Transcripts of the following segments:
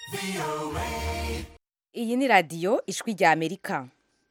iyi ni radiyo ijwi rya amerika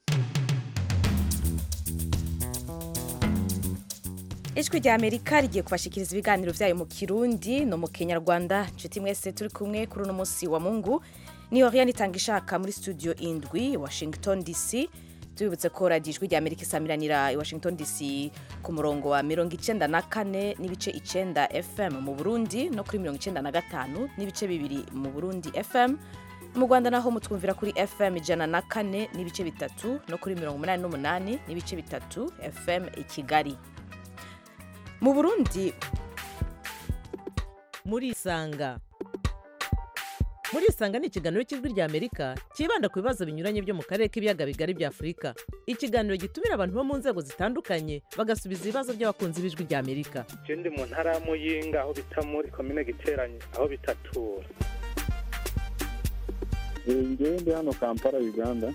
ijwi rya amerika rigiye kubashikiriza ibiganiro byayo mu kirundi no mu kinyarwanda nshuti mwese turi kumwe kuri uno munsi wa mungu ni oriane itanga ishaka muri studio indwi washington dc tubibutse ko radiyo ijwi rya amerika isamiranira i washington dc ku murongo wa mirongo icenda na kane n'ibice icenda fm mu burundi no kuri mirongo icenda na gatanu n'ibice bibiri mu burundi fm mu rwanda naho mutwumvira kuri fm ijana na kane n'ibice bitatu no kuri mirongo umunani n'umunani n'ibice bitatu fm i kigali mu burundi murisanga murisanga ni ikiganiro cy'ijwi rya amerika cyibanda ku bibazo binyuranye byo mu karere k'ibiyaga bigari bya afurika ikiganiro gitumira abantu bo mu nzego zitandukanye bagasubiza ibibazo by'abakunzi b'ijwi rya amerika je ndi mu ntara ya muyinga aho bita muri komine giteranye aho bitatura ngewe ndi hano kampala uganda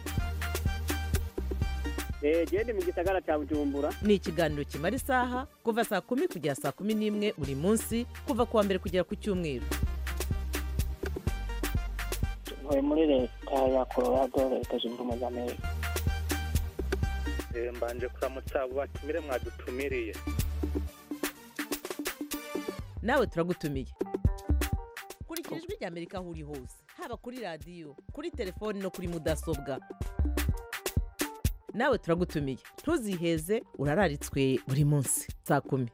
gende mu gisagara cya bujumbura ni ikiganiro kimara isaha kuva saa kumi kugera saa kumi n'imwe buri munsi kuva ku wa mbere kugera ku cyumweru ntuye muri leta ya colorado leta zunze ubumwe za amerika Eh, mbanje kuramutsa abo batumire mwadutumiriye nawe turagutumiye kurikira ijwi rya amerika aho uri hose haba kuri radiyo kuri telefoni no kuri mudasobwa nawe turagutumiye ntuziheze urararitswe buri munsi saa kumi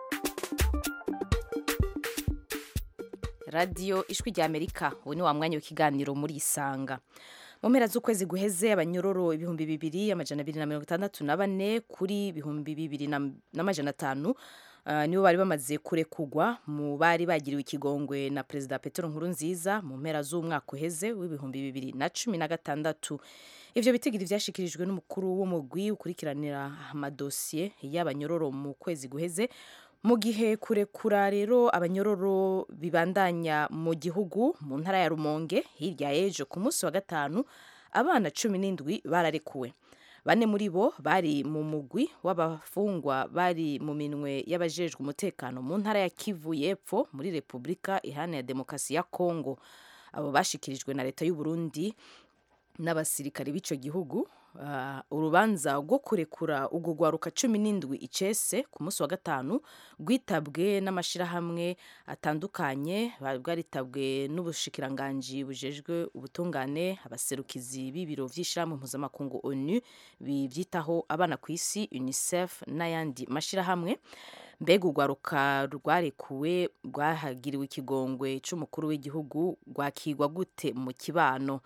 radiyo ijwi rya amerika ubu ni wa mwanya w'ikiganiro muri isanga mu mpera z'ukwezi guheze abanyororo ibihumbi bibiri amajana abiri na mirongo itandatu na bane kuri ibihumbi bibiri na- n'amajana atanu ah, nibo bari bamaze kurekugwa mu bari bagiriwe ikigongwe na perezida petero nkurunziza mu mpera z'umwaka uheze w'ibihumbi bibiri na cumi na gatandatu ivyo bitigiri vyashikirijwe n'umukuru w'umugwi ukurikiranira amadosiye y'abanyororo mu kwezi guheze mu gihe kurekura rero abanyororo bibandanya mu gihugu mu ntara ya rumonge hirya y'ejo ku munsi wa gatanu abana cumi n'indwi bararekuwe bane muri bo bari mu mugwi w'abafungwa bari mu minwe y'abajejwe umutekano mu ntara ya kivu y'epfo muri repubulika iharanira demokarasi ya kongo abo bashikirijwe na leta y'u Burundi n'abasirikare b'ico gihugu Ah, urubanza rwo kurekura urwo rwaruka cumi n'indwi icese ku munsi wa gatanu rwitabwe n'amashyirahamwe atandukanye bari bwaritabwe n'ubushikiranganji bujejwe ubutungane abaserukizi b'ibiro by'ishyirahamwe mpuzamakungu onu bibyitaho abana ku isi unicef n'ayandi mashyirahamwe mbega urwaruka rwarekuwe rwahagiriwe ikigongwe cy'umukuru w'igihugu rwakigwa gute mu kibano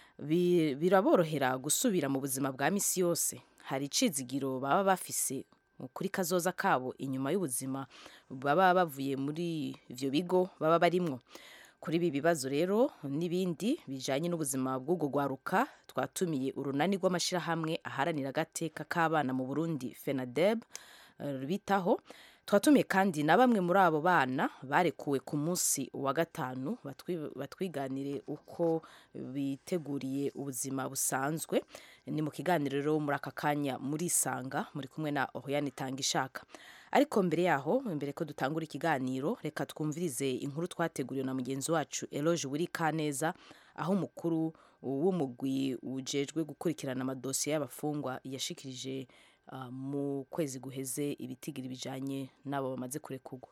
Bi- biraborohera gusubira mu buzima bwa misi yose hari icizigiro baba bafise kuri kazoza kabo inyuma y'ubuzima baba bavuye muri ivyo bigo baba barimwo kuri ibi bibazo rero n'ibindi bijanye n'ubuzima bw'ubwo rwaruka twatumiye urunani rw'amashyirahamwe aharanira agateka k'abana mu burundi fenadeb eh, bitaho twatumiye kandi na bamwe muri abo bana barekuwe ku munsi wa gatanu batwi- batwiganire uko biteguriye ubuzima busanzwe ni mu kiganiro rero muri aka kanya murisanga muri kumwe na Oriane Tangishaka ariko mbere yaho mbere ko dutangura ikiganiro reka twumvirize inkuru twateguriwe na mugenzi wacu Eloge Wiri Kaneza aho umukuru w'umugwi ujejwe gukurikirana amadosiye y'abafungwa yashikirije ah, mu kwezi guheze ibitigiri bijanye n'abo bamaze kurekurwa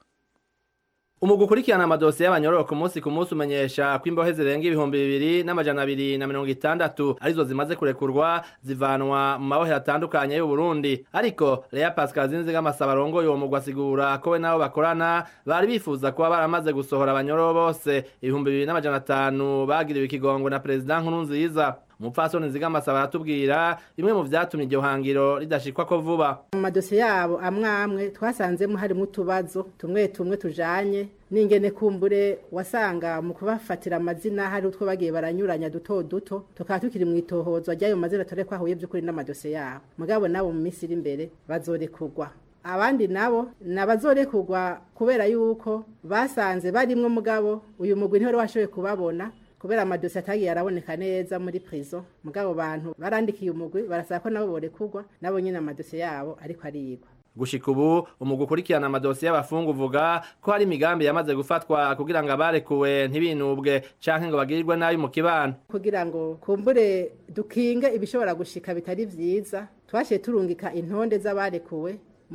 umugwi ukurikirana amadosiye y'abanyororo ku munsi ku munsi umenyesha ko imbohe zirenga ibihumbi bibiri n'amajana abiri na mirongo itandatu arizo zimaze kurekurwa zivanwa mu mabohero atandukanye y'u Burundi ariko Lea Pascal Zinziga amasaba arongoye uwo mugwi asigura ko we nabo bakorana bari bifuza kuba baramaze gusohora abanyororo bose ibihumbi bibiri n'amajana atanu bagiriwe ikigongwe na perezida Nkurunziza umupfasoni Nziga amasaba aratubwira bimwe mu vyatumye iryo hangiro ridashikwa ko vuba mu madosiye yabo amwe amwe twasanzemo harimo utubazo tumwe tumwe tujanye n'ingene kumbure wasanga mu kubafatira amazina hari utwo bagiye baranyuranya duto duto tukaba tukiri mu itohozwa ry'ayo mazina tore ko ahuye by'ukuri n'amadosiye yabo mugabo nabo mu minsi iri imbere bazorekurwa abandi nabo ni abazorekurwa kubera yuko basanze barimwo mugabo uyu mugwi ntiwari washoboye kubabona kubera amadosiye atagiye araboneka neza muri prison mugabo bantu barandikiye umugwi barasaba ko nabo borekurwa nabo nyine amadosiye yabo ariko arigwa gushika ubu umugwi ukurikirana amadosiye y'abafungu uvuga ko hari imigambi yamaze gufatwa kugira ngo abarekuwe ntibinubwe canke ngo bagirirwe nabi mu kibano kugira ngo kumbure dukinge ibishobora gushika bitari vyiza twashiye turungika intonde z'abarekuwe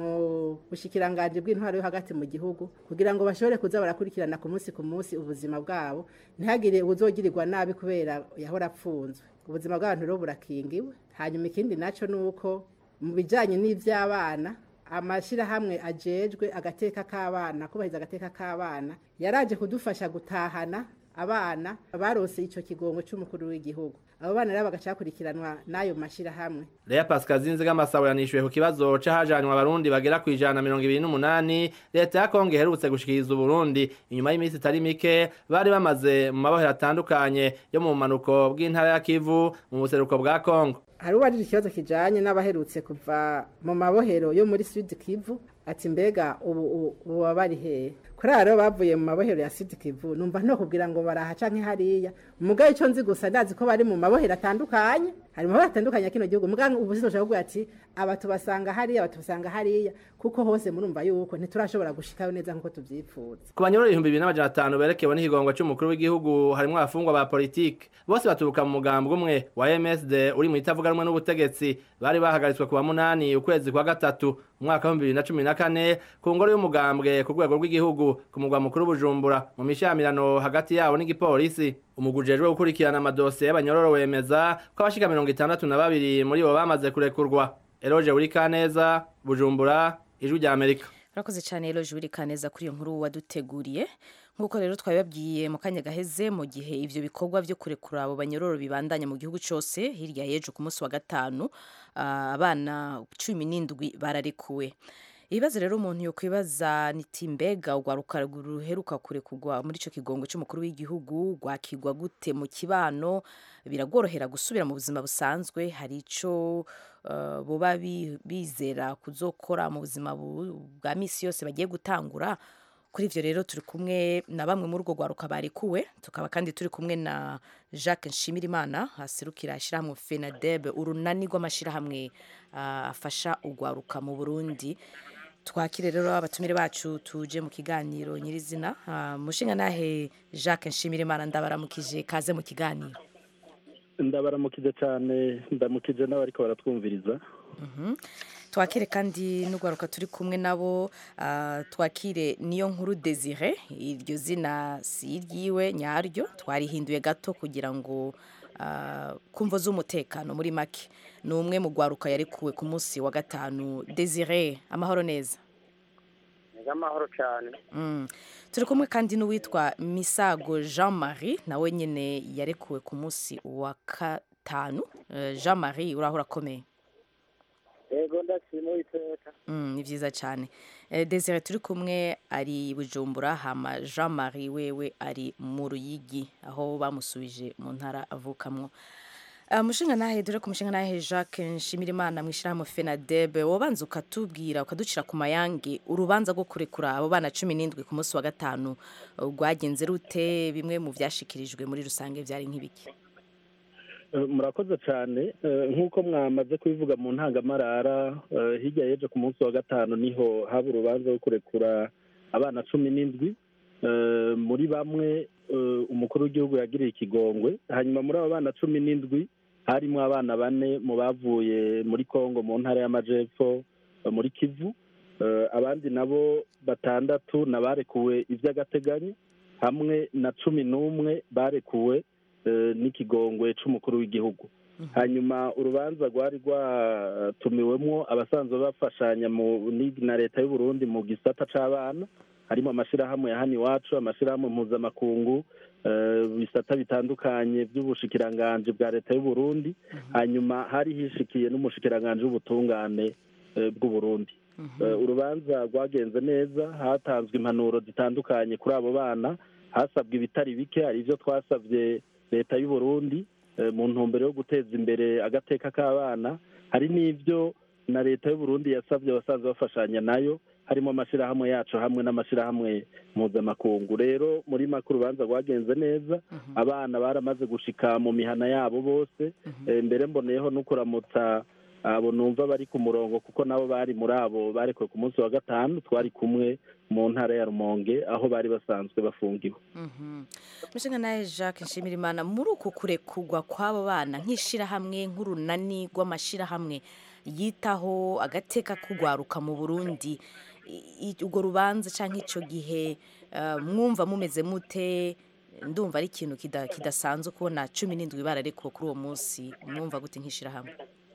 mu bushikiranganje bw'intwaro yo hagati mu gihugu kugira ngo bashobore kuza barakurikirana ku munsi ku munsi ubuzima bwabo ntihagire ubuzogirirwa nabi kubera yahora apfunzwe ubuzima bw'abantu rero burakingiwe hanyuma ikindi naco nuko mu bijanye n'ivy'abana amashirahamwe ajejwe agateka k'abana kubahiriza agateka k'abana yaraje kudufasha gutahana abana barose ico kigongo c'umukuru w'igihugu abo bana rero bagaca bakurikiranwa n'ayo mashirahamwe Lea Pascal Zinziga Masawe yanishuye ku kibazo c'ahajanywe abarundi bagera ku ijana na mirongo ibiri n'umunani leta ya Kongo iherutse gushikiriza Uburundi inyuma y'iminsi itari mike bari bamaze mu mabohero atandukanye yo mu bumanuko bw'intara ya Kivu mu buseruko bwa Kongo hari uwarije ikibazo kijanye n'abaherutse kuva mu mabohero yo muri Sud Kivu ati mbega ubu ubu- ubu baba bari hehe kuri abo rero bavuye mu mabohero ya Sud Kivu numva no kubwira ngo baraha canke hariya mugabe ico nzi gusa ndazi ko bari mu mabohero atandukanye hari mu mabohero atandukanye ya kino gihugu mugabe ubu sinshobora kuvuga ati aba tubasanga hariya aba tubasanga hariya kuko hose murumva yuko ntiturashobora gushikayo neza nkuko tuvyifuza ku banyururu ibihumbi bibiri n'amajana atanu berekewe n'ikigongo c'umukuru w'igihugu harimwo abafungwa ba politiki bose baturuka mu mugambwe umwe wa MSD uri mu itavuga rumwe n'ubutegetsi bari bahagaritswe ku wa munani ukwezi kwa gatatu umwaka w'ibihumbi bibiri na cumi na kane ku ngoro y'umugambwe ku rwego rw'igihugu ku mugwa mukuru Bujumbura mu mishamirano hagati yabo n'igipolisi umugwi ujejwe gukurikirana amadosiye y'abanyororo wemeza ko abashika mirongo itandatu na babiri muri bo bamaze kurekurwa Eroje Urikaneza Bujumbura ijwi rya Amerika urakoze cyane rero juri kaneza kuri iyo nkuru waduteguriye nk'uko rero twabibabwiye mu kanya gaheze mu gihe ibyo bikorwa byo kurekura abo banyororo bibandanya mu gihugu cyose hirya y'ejo ku munsi wa gatanu ah, abana cumi n'indwi bararekuwe ibibazo rero umuntu yo kwibaza niti mbega urwaruka ruheruka kurekurwa muri icyo kigongo cy'umukuru w'igihugu rwakigwa gute mu kibano biragorohera gusubira mu buzima busanzwe hari icyo uh, boba bi- bizera kuzokora mu buzima bu- bwa misi yose bagiye gutangura kuri ivyo rero turi kumwe na bamwe muri urwo rwaruka barekuwe tukaba kandi turi kumwe na jacques nshimirimana aserukira ishyirahamwe fenadeb urunani rw'amashyirahamwe uh, afasha urwaruka mu burundi twakire rero abatumire bacu tuje mu kiganiro nyirizina uh, mushinga nahe jacques nshimirimana ndabaramukije kaze mu kiganiro ndabaramukije cyane ndamukije n'abariko baratwumviriza twakire kandi n'urwaruka turi kumwe nabo ah, twakire niyo nkuru desire iryo zina si iryiwe nyaryo twarihinduye gato kugira ngo ah, kumvo z'umutekano muri make ni umwe mu rwaruka yarekuwe ku munsi wa gatanu desire amahoro neza amahoro cyane Mm. turi kumwe kandi n'uwitwa misago jean marie nawe nyine yarekuwe ku munsi wa gatanu Eh, jean marie uraho urakomeye yego ndashima uwiteka Mm, ni byiza cyane Eh, desire turi kumwe ari bujumbura hama jean marie wewe ari mu ruyigi aho bamusubije mu ntara avukamwo Uh, mushinga nahe dore ku mushinga nahe jacques nshimirimana mu ishyirahamwe fenadebe wabanza ukatubwira ukaducira ku mayange urubanza rwo kurekura abo bana cumi n'indwi ku munsi wa gatanu uh, rwagenze rute bimwe mu byashikirijwe muri rusange byari nk'ibiki Eh, murakoze cyane Eh, nk'uko mwamaze kubivuga mu ntangamarara eh, hirya y'ejo ku munsi wa gatanu niho haba urubanza rwo kurekura abana cumi n'indwi Eh, muri bamwe eh, umukuru w'igihugu yagiriye ikigongwe hanyuma muri abo bana cumi n'indwi harimo abana bane mu bavuye muri kongo mu ntara y'amajepfo eh, muri kivu Eh, abandi nabo batandatu nabarekuwe iby'agateganyo hamwe na cumi n'umwe barekuwe eh, n'ikigongwe c'umukuru w'igihugu hanyuma urubanza rwari rwatumiwemwo abasanzwe bafashanya mu ni- na leta y'u Burundi mu gisata c'abana harimo amashirahamwe ya hano iwacu amashirahamwe mpuzamakungu eh, bisata bitandukanye by'ubushikiranganji bwa leta y'u Burundi hanyuma hari hishikiye n'umushikiranganji w'ubutungane eh, bw'u Burundi Eh, urubanza rwagenze neza hatanzwe impanuro zitandukanye kuri abo bana hasabwe ibitari bike hari ibyo twasabye leta y'u Burundi eh, mu ntumbero yo guteza imbere agateka k'abana hari n'ibyo na leta y'u Burundi yasabye abasanzwe bafashanya nayo harimo amashyirahamwe yacu hamwe n'amashyirahamwe mpuzamakungu rero muri make urubanza rwagenze neza abana baramaze gushika mu mihana yabo bose Eh, mbere mboneyeho no kuramutsa abo numva bari ku murongo kuko nabo bari muri abo barekuwe ku munsi wa gatanu twari kumwe mu ntara ya rumonge aho bari basanzwe bafungiwe mushinga nawe jacques nshimirimana muri uku kurekurwa kw'abo bana nk'ishyirahamwe nk'urunani rw'amashyirahamwe yitaho agateka kugwaruka mu burundi urwo rubanza cyangwa icyo gihe mwumva mumeze mute ndumva ari ikintu kidasanzwe kubona cumi n'indwi bararekuwe kuri uwo munsi mwumva gute nk'ishyirahamwe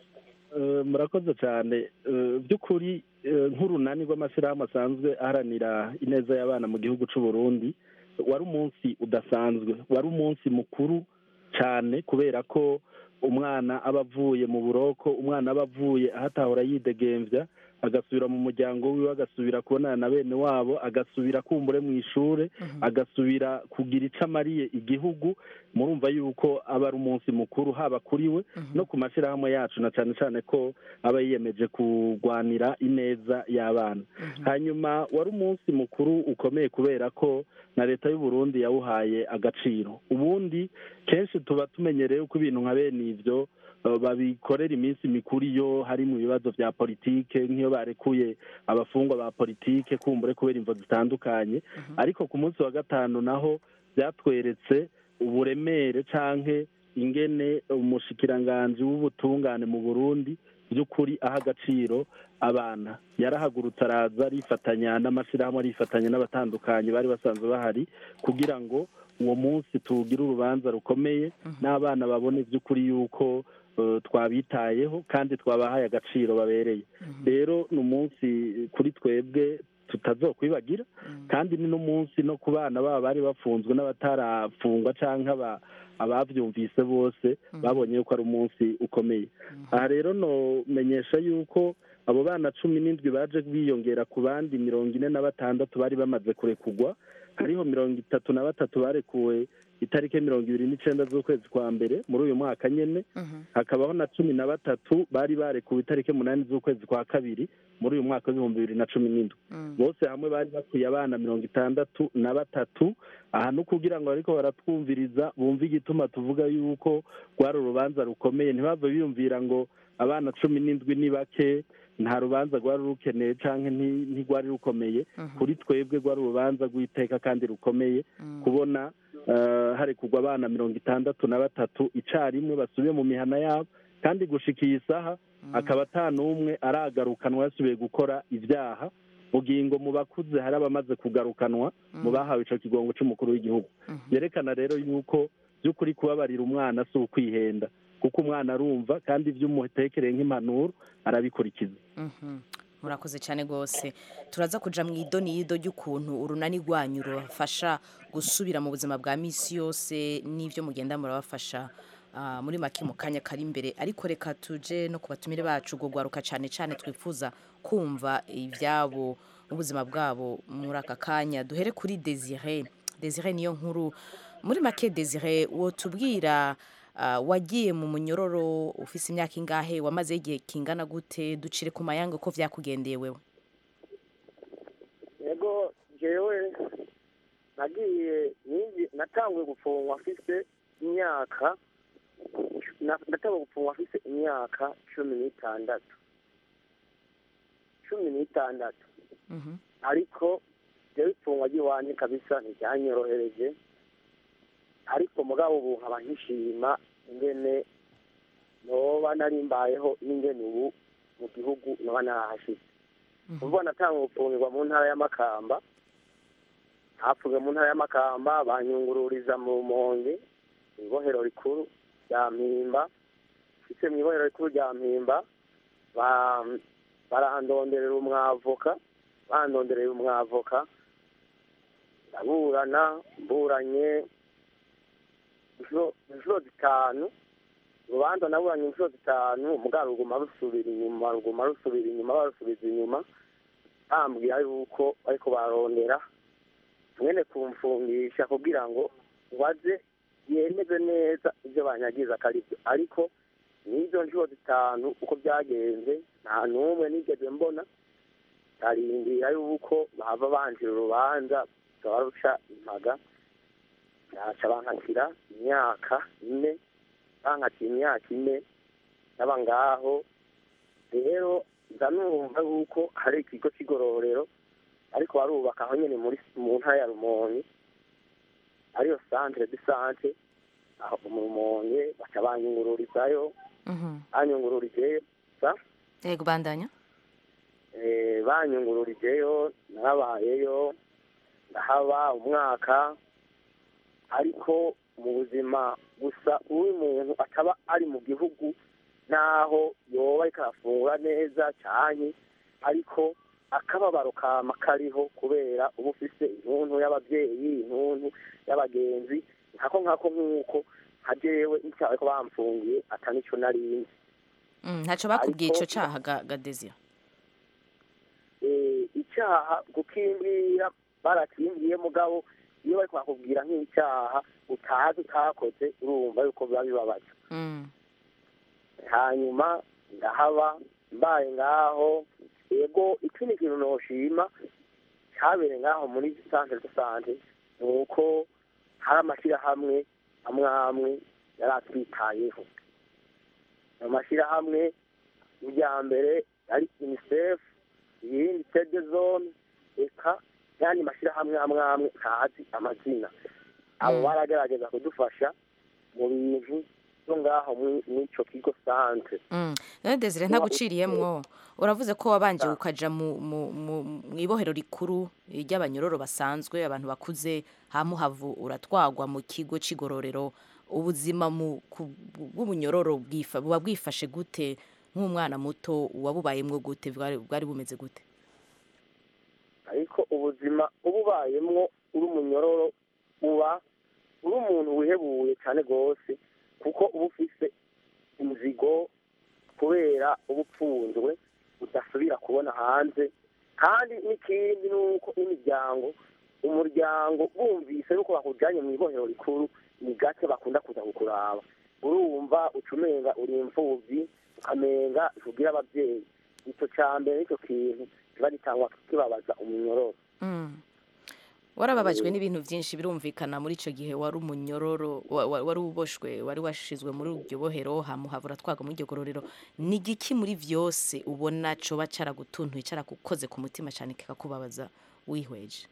murakoze cyane by'ukuri nk'urunani rw'amashyirahamwe asanzwe aharanira ineza y'abana mu gihugu cy'u Burundi wari umunsi udasanzwe wari umunsi mukuru cyane kubera ko umwana aba avuye mu buroko umwana aba avuye aho atahora yidegembya agasubira mu muryango wiwe agasubira kubonana na bene wabo agasubira kumbure mu ishuri agasubira kugira icyo amariye igihugu murumva yuko aba ari umunsi mukuru haba kuri we no ku mashyirahamwe yacu na cyane cyane ko aba yiyemeje kurwanira ineza y'abana hanyuma wari umunsi mukuru ukomeye kubera ko na leta y'u Burundi yawuhaye agaciro ubundi kenshi tuba tumenyereye ko ibintu nka bene ibyo babikorera iminsi mikuru iyo hari mu bibazo bya politike nk'iyo barekuye abafungwa ba politike kumbure kubera imvo zitandukanye ariko ku munsi wa gatanu naho byatweretse uburemere canke ingene umushikiranganji w'ubutungane mu burundi by'ukuri aha agaciro abana yarahagurutse araza arifatanya n'amashyirahamwe arifatanya n'abatandukanye bari basanzwe bahari kugira ngo uwo munsi tugire urubanza rukomeye n'abana babone by'ukuri yuko twabitayeho kandi twabahaye agaciro babereye rero ni umunsi kuri twebwe tutazokwibagira kandi ni n'umunsi no ku bana baba bari bafunzwe n'abatarafungwa cyangwa ababyumvise bose babonye yuko ari umunsi ukomeye aha rero nomenyesha yuko abo bana cumi n'indwi baje biyongera ku bandi mirongo ine na batandatu bari bamaze kurekugwa hariho mirongo itatu na batatu barekuwe itariki mirongo ibiri n'icyenda z'ukwezi kwa mbere muri uyu mwaka nyine hakabaho na cumi na batatu bari barekuwe itariki umunani z'ukwezi kwa kabiri muri uyu mwaka w'ibihumbi bibiri na cumi n'indwi bose hamwe bari bakwiye abana mirongo itandatu na batatu aha ni ukugira ngo ariko baratwumviriza bumve igituma tuvuga yuko rwari urubanza rukomeye ntibave biyumvira ngo abana cumi n'indwi ni bake nta rubanza rwari rukeneye cyangwa ntirwari rukomeye kuri twebwe rwari urubanza rw'iteka kandi rukomeye kubona hari kugwa abana mirongo itandatu na batatu icyarimwe basubiye mu mihana yabo kandi gushika iyi saha akaba ata n'umwe aragarukanwa yasubiye gukora ibyaha ngo mu bakuze hari abamaze kugarukanwa mu bahawe icyo kigongo cy'umukuru w'igihugu byerekana rero yuko by'ukuri kubabarira umwana si ukwihenda kuko umwana arumva kandi ibyo umutekereye nk'impanuro arabikurikiza murakoze cyane rwose turaza kujya mu idoniyido ry'ukuntu urunani rwanyu rubafasha gusubira mu buzima bwa minsi yose n'ibyo mugenda murabafasha muri make mu kanya kari imbere ariko reka tuje no ku batumire bacu ubwo rwaruka cyane cyane twifuza kumva ibyabo n'ubuzima bwabo muri aka kanya duhere kuri desire desire niyo nkuru muri make desire wotubwira wagiye mu munyororo ufise imyaka ingahe wamaze igihe kingana gute ducire ku mayanga ko byakugendeye wewe yego jewe nagiye natanguye gufungwa afise imyaka natanguye gufungwa afise imyaka cumi n'itandatu cumi n'itandatu ariko jewe ifungwa ry'iwanjye kabisa ntiryanyorohereje ariko mugabo ubu nkaba nkishima ingene noba narimbayeho n'ingene ubu mu gihugu noba narahashyize ubwo natanga gufungirwa mu ntara y'amakamba hapfuye mu ntara y'amakamba banyungururiza mu monge mu ibohero rikuru rya mpimba ndetse mu ibohero rikuru rya mpimba barandonderera umwavoka bandonderera umwavoka ndaburana mburanye inshuro zitanu urubanza naburanye inshuro zitanu mugabo ruguma rusubira inyuma ruguma rusubira inyuma barusubiza inyuma bambwira yuko ariko barondera mwene kumfungisha kugira ngo waze yemeze neza ibyo banyagiza akaribyo ariko n'izo nshuro zitanu uko byagenze nta n'umwe nigeze mbona barindira yuko bahava banjira urubanza rukaba ruca impaga baca bankatira imyaka ine bankatira imyaka ine n'aba ngaho rero nza numva yuko hari ikigo cy'igororero ariko barubaka aho nyine muri mu ntara ya rumonge ariyo centre de sante aho mu rumonge baca banyungururizayo Mhm. banyungururijeyo sa yego bandanya eh, banyungururijeyo narabayeyo ndahaba umwaka ariko mu buzima gusa uyu muntu ataba ari mu gihugu naho yoba ariko arafungura neza cyane ariko akababaro kama kariho kubera uba ufise intuntu y'ababyeyi intuntu y'abagenzi nkako nkako nk'uko nka jewe icyaha ko bamfungiye atanico narinzi Mm, ntacyo bakubwiye Ariko- ico caha ga- ga Desire eh, icyaha gukimbwira barakimbwiye mugabo iyo bari bakubwira nk'icyaha utazi utakoze urumva yuko biba bibabaza Mm. hanyuma ndahaba mbaye ngaho yego ikindi kintu noshima cyabereye ngaho muri centre de sante ni uko hari amashyirahamwe amwe amwe yari atwitayeho ayo mashyirahamwe irya mbere ari unicef irindi tede zone eka n'ayandi mashyirahamwe amwe amwe ntazi amazina abo Mm. baragerageza kudufasha mu bintu byo ngaho muri muri ico kigo centre Mm. none Desire ntaguciriyemwo uravuze ko wabanje ukaja mu mu mu- mu ibohero rikuru ry'abanyororo basanzwe abantu bakuze hamuhavu uratwagwa mu kigo c'igororero ubuzima mu ku- bw'ubunyororo bwifa buba bwifashe gute nk'umwana muto wabubayemwo gute bwari bwari bumeze gute ariko ubuzima uba ubayemwo uri umunyororo uba uri umuntu wihebuye cyane rwose kuko uba ufise inzigo kubera uba upfunzwe udasubira kubona hanze kandi n'ikindi ni uko imiryango umuryango bumvise yuko bakujyanye mu ibohero rikuru ni gake bakunda kuza kukuraba urumva ucumenga uri imfubyi ukamenga ntubwire ababyeyi icyo cya mbere nicyo kintu kiba gitangwa kibabaza umunyororo Mm. warababajwe n'ibintu byinshi birumvikana muri icyo gihe wari umunyororo wa- wa- wari uboshwe wari washizwe muri iryo bohero hamuhavura twagwa muri iryo gororero ni igiki muri byose ubona coba caragutuntuye caragukoze ku mutima cyane kikakubabaza wihweje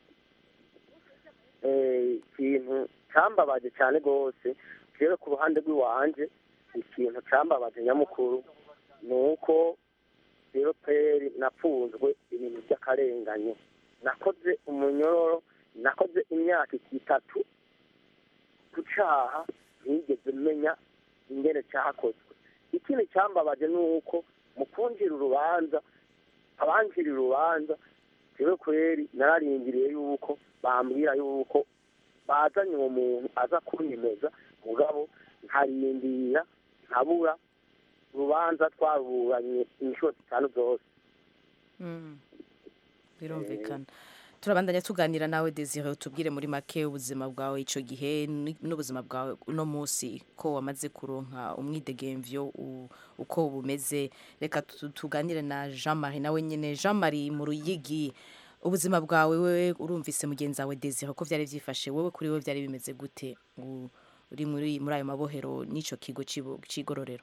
Eh, ikintu cyambabaje cyane rwose rero ku ruhande rw'iwanje ikintu cyambabaje nyamukuru ni uko rero peri napfunzwe ibintu by'akarenganyo nakoze umunyororo nakoze imyaka itatu ku cyaha ntigeze menya ingene cyakozwe ikindi cyambabaje ni uko mu kunjira urubanza abanjira urubanza rero kweri nararindiriye yuko bambwira yuko bazanye uwo muntu aza kunyemeza mugabo nkarindira nkabura urubanza twaruburanye inshuro zitanu zose Mm. birumvikana turabandanya tuganira nawe desire utubwire muri make ubuzima bwawe icyo gihe ni- n'ubuzima bwawe uno munsi ko wamaze kuronka umwidegemvyo u- uko bumeze reka tu- tuganire na jean marie nawe nyine jean marie mu ruyigi ubuzima bwawe wewe urumvise mugenzi wawe desire ko byari byifashe wowe kuri we byari bimeze gute U- uri muri muri ayo mabohero n'icyo kigo c'ibo- c'igororero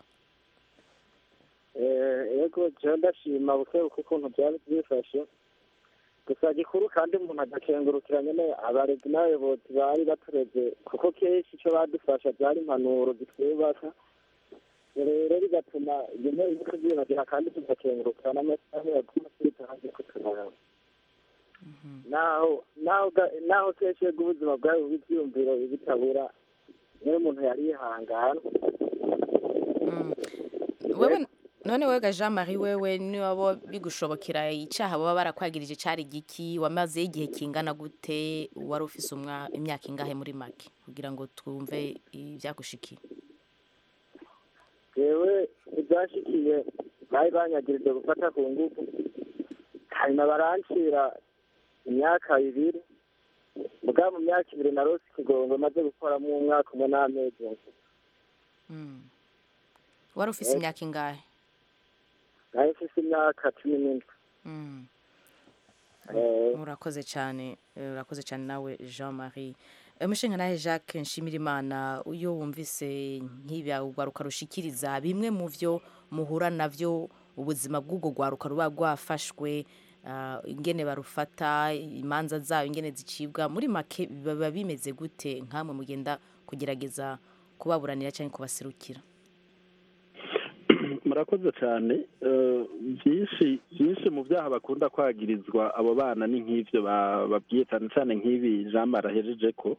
yego jewe ndashima buke buke ukuntu byari byifashe gusa gikuru kandi umuntu agakengurukira nyene abarezi n'abayobozi bari batureze kuko kenshi ico badufasha byari impanuro zitwubaka rero bigatuma ibyo ntebe biko byiyongera kandi tugakengurukira n'amasaha yaguma twitanze kuturaba naho naho ga- naho kenshi yego ubuzima bwawe buba ivyiyumviro bitabura niyo umuntu yari yihangana Mm. wewe none wega jean marie wewe niwabo bigushobokera icyaha baba barakwagirije cyari giki wamaze igihe kingana gute wari ufise umwa- imyaka ingahe muri make kugira ngo twumve ibyagushikiye jewe ibyashikiye bari banyagirije gufata ku ngufu hanyuma barancira imyaka ibiri bwa mu myaka ibiri narose ikigongo maze gukoramo umwaka umwe n'amezi Mm. wari ufise imyaka ingahe nayo mfise imyaka cumi n'indwi Mm. Eh, urakoze cyane eh, urakoze cyane nawe jean marie Eh, umushinga nawe jacques nshimirimana iyo wumvise nk'ibya ugaruka rushikiriza bimwe mu byo muhura navyo ubuzima bw'ubwo rwaruka ruba rwafashwe ah, ingene barufata imanza zayo ingene zicibwa muri make biba bimeze gute nkamwe mugenda kugerageza kubaburanira cyangwa kubaserukira murakoze cyane Eh, byinshi byinshi mu byaha bakunda kwagirizwa abo bana ni nk'ibyo ba- babwiye cyane cyane nk'ibi jean marahejeje ko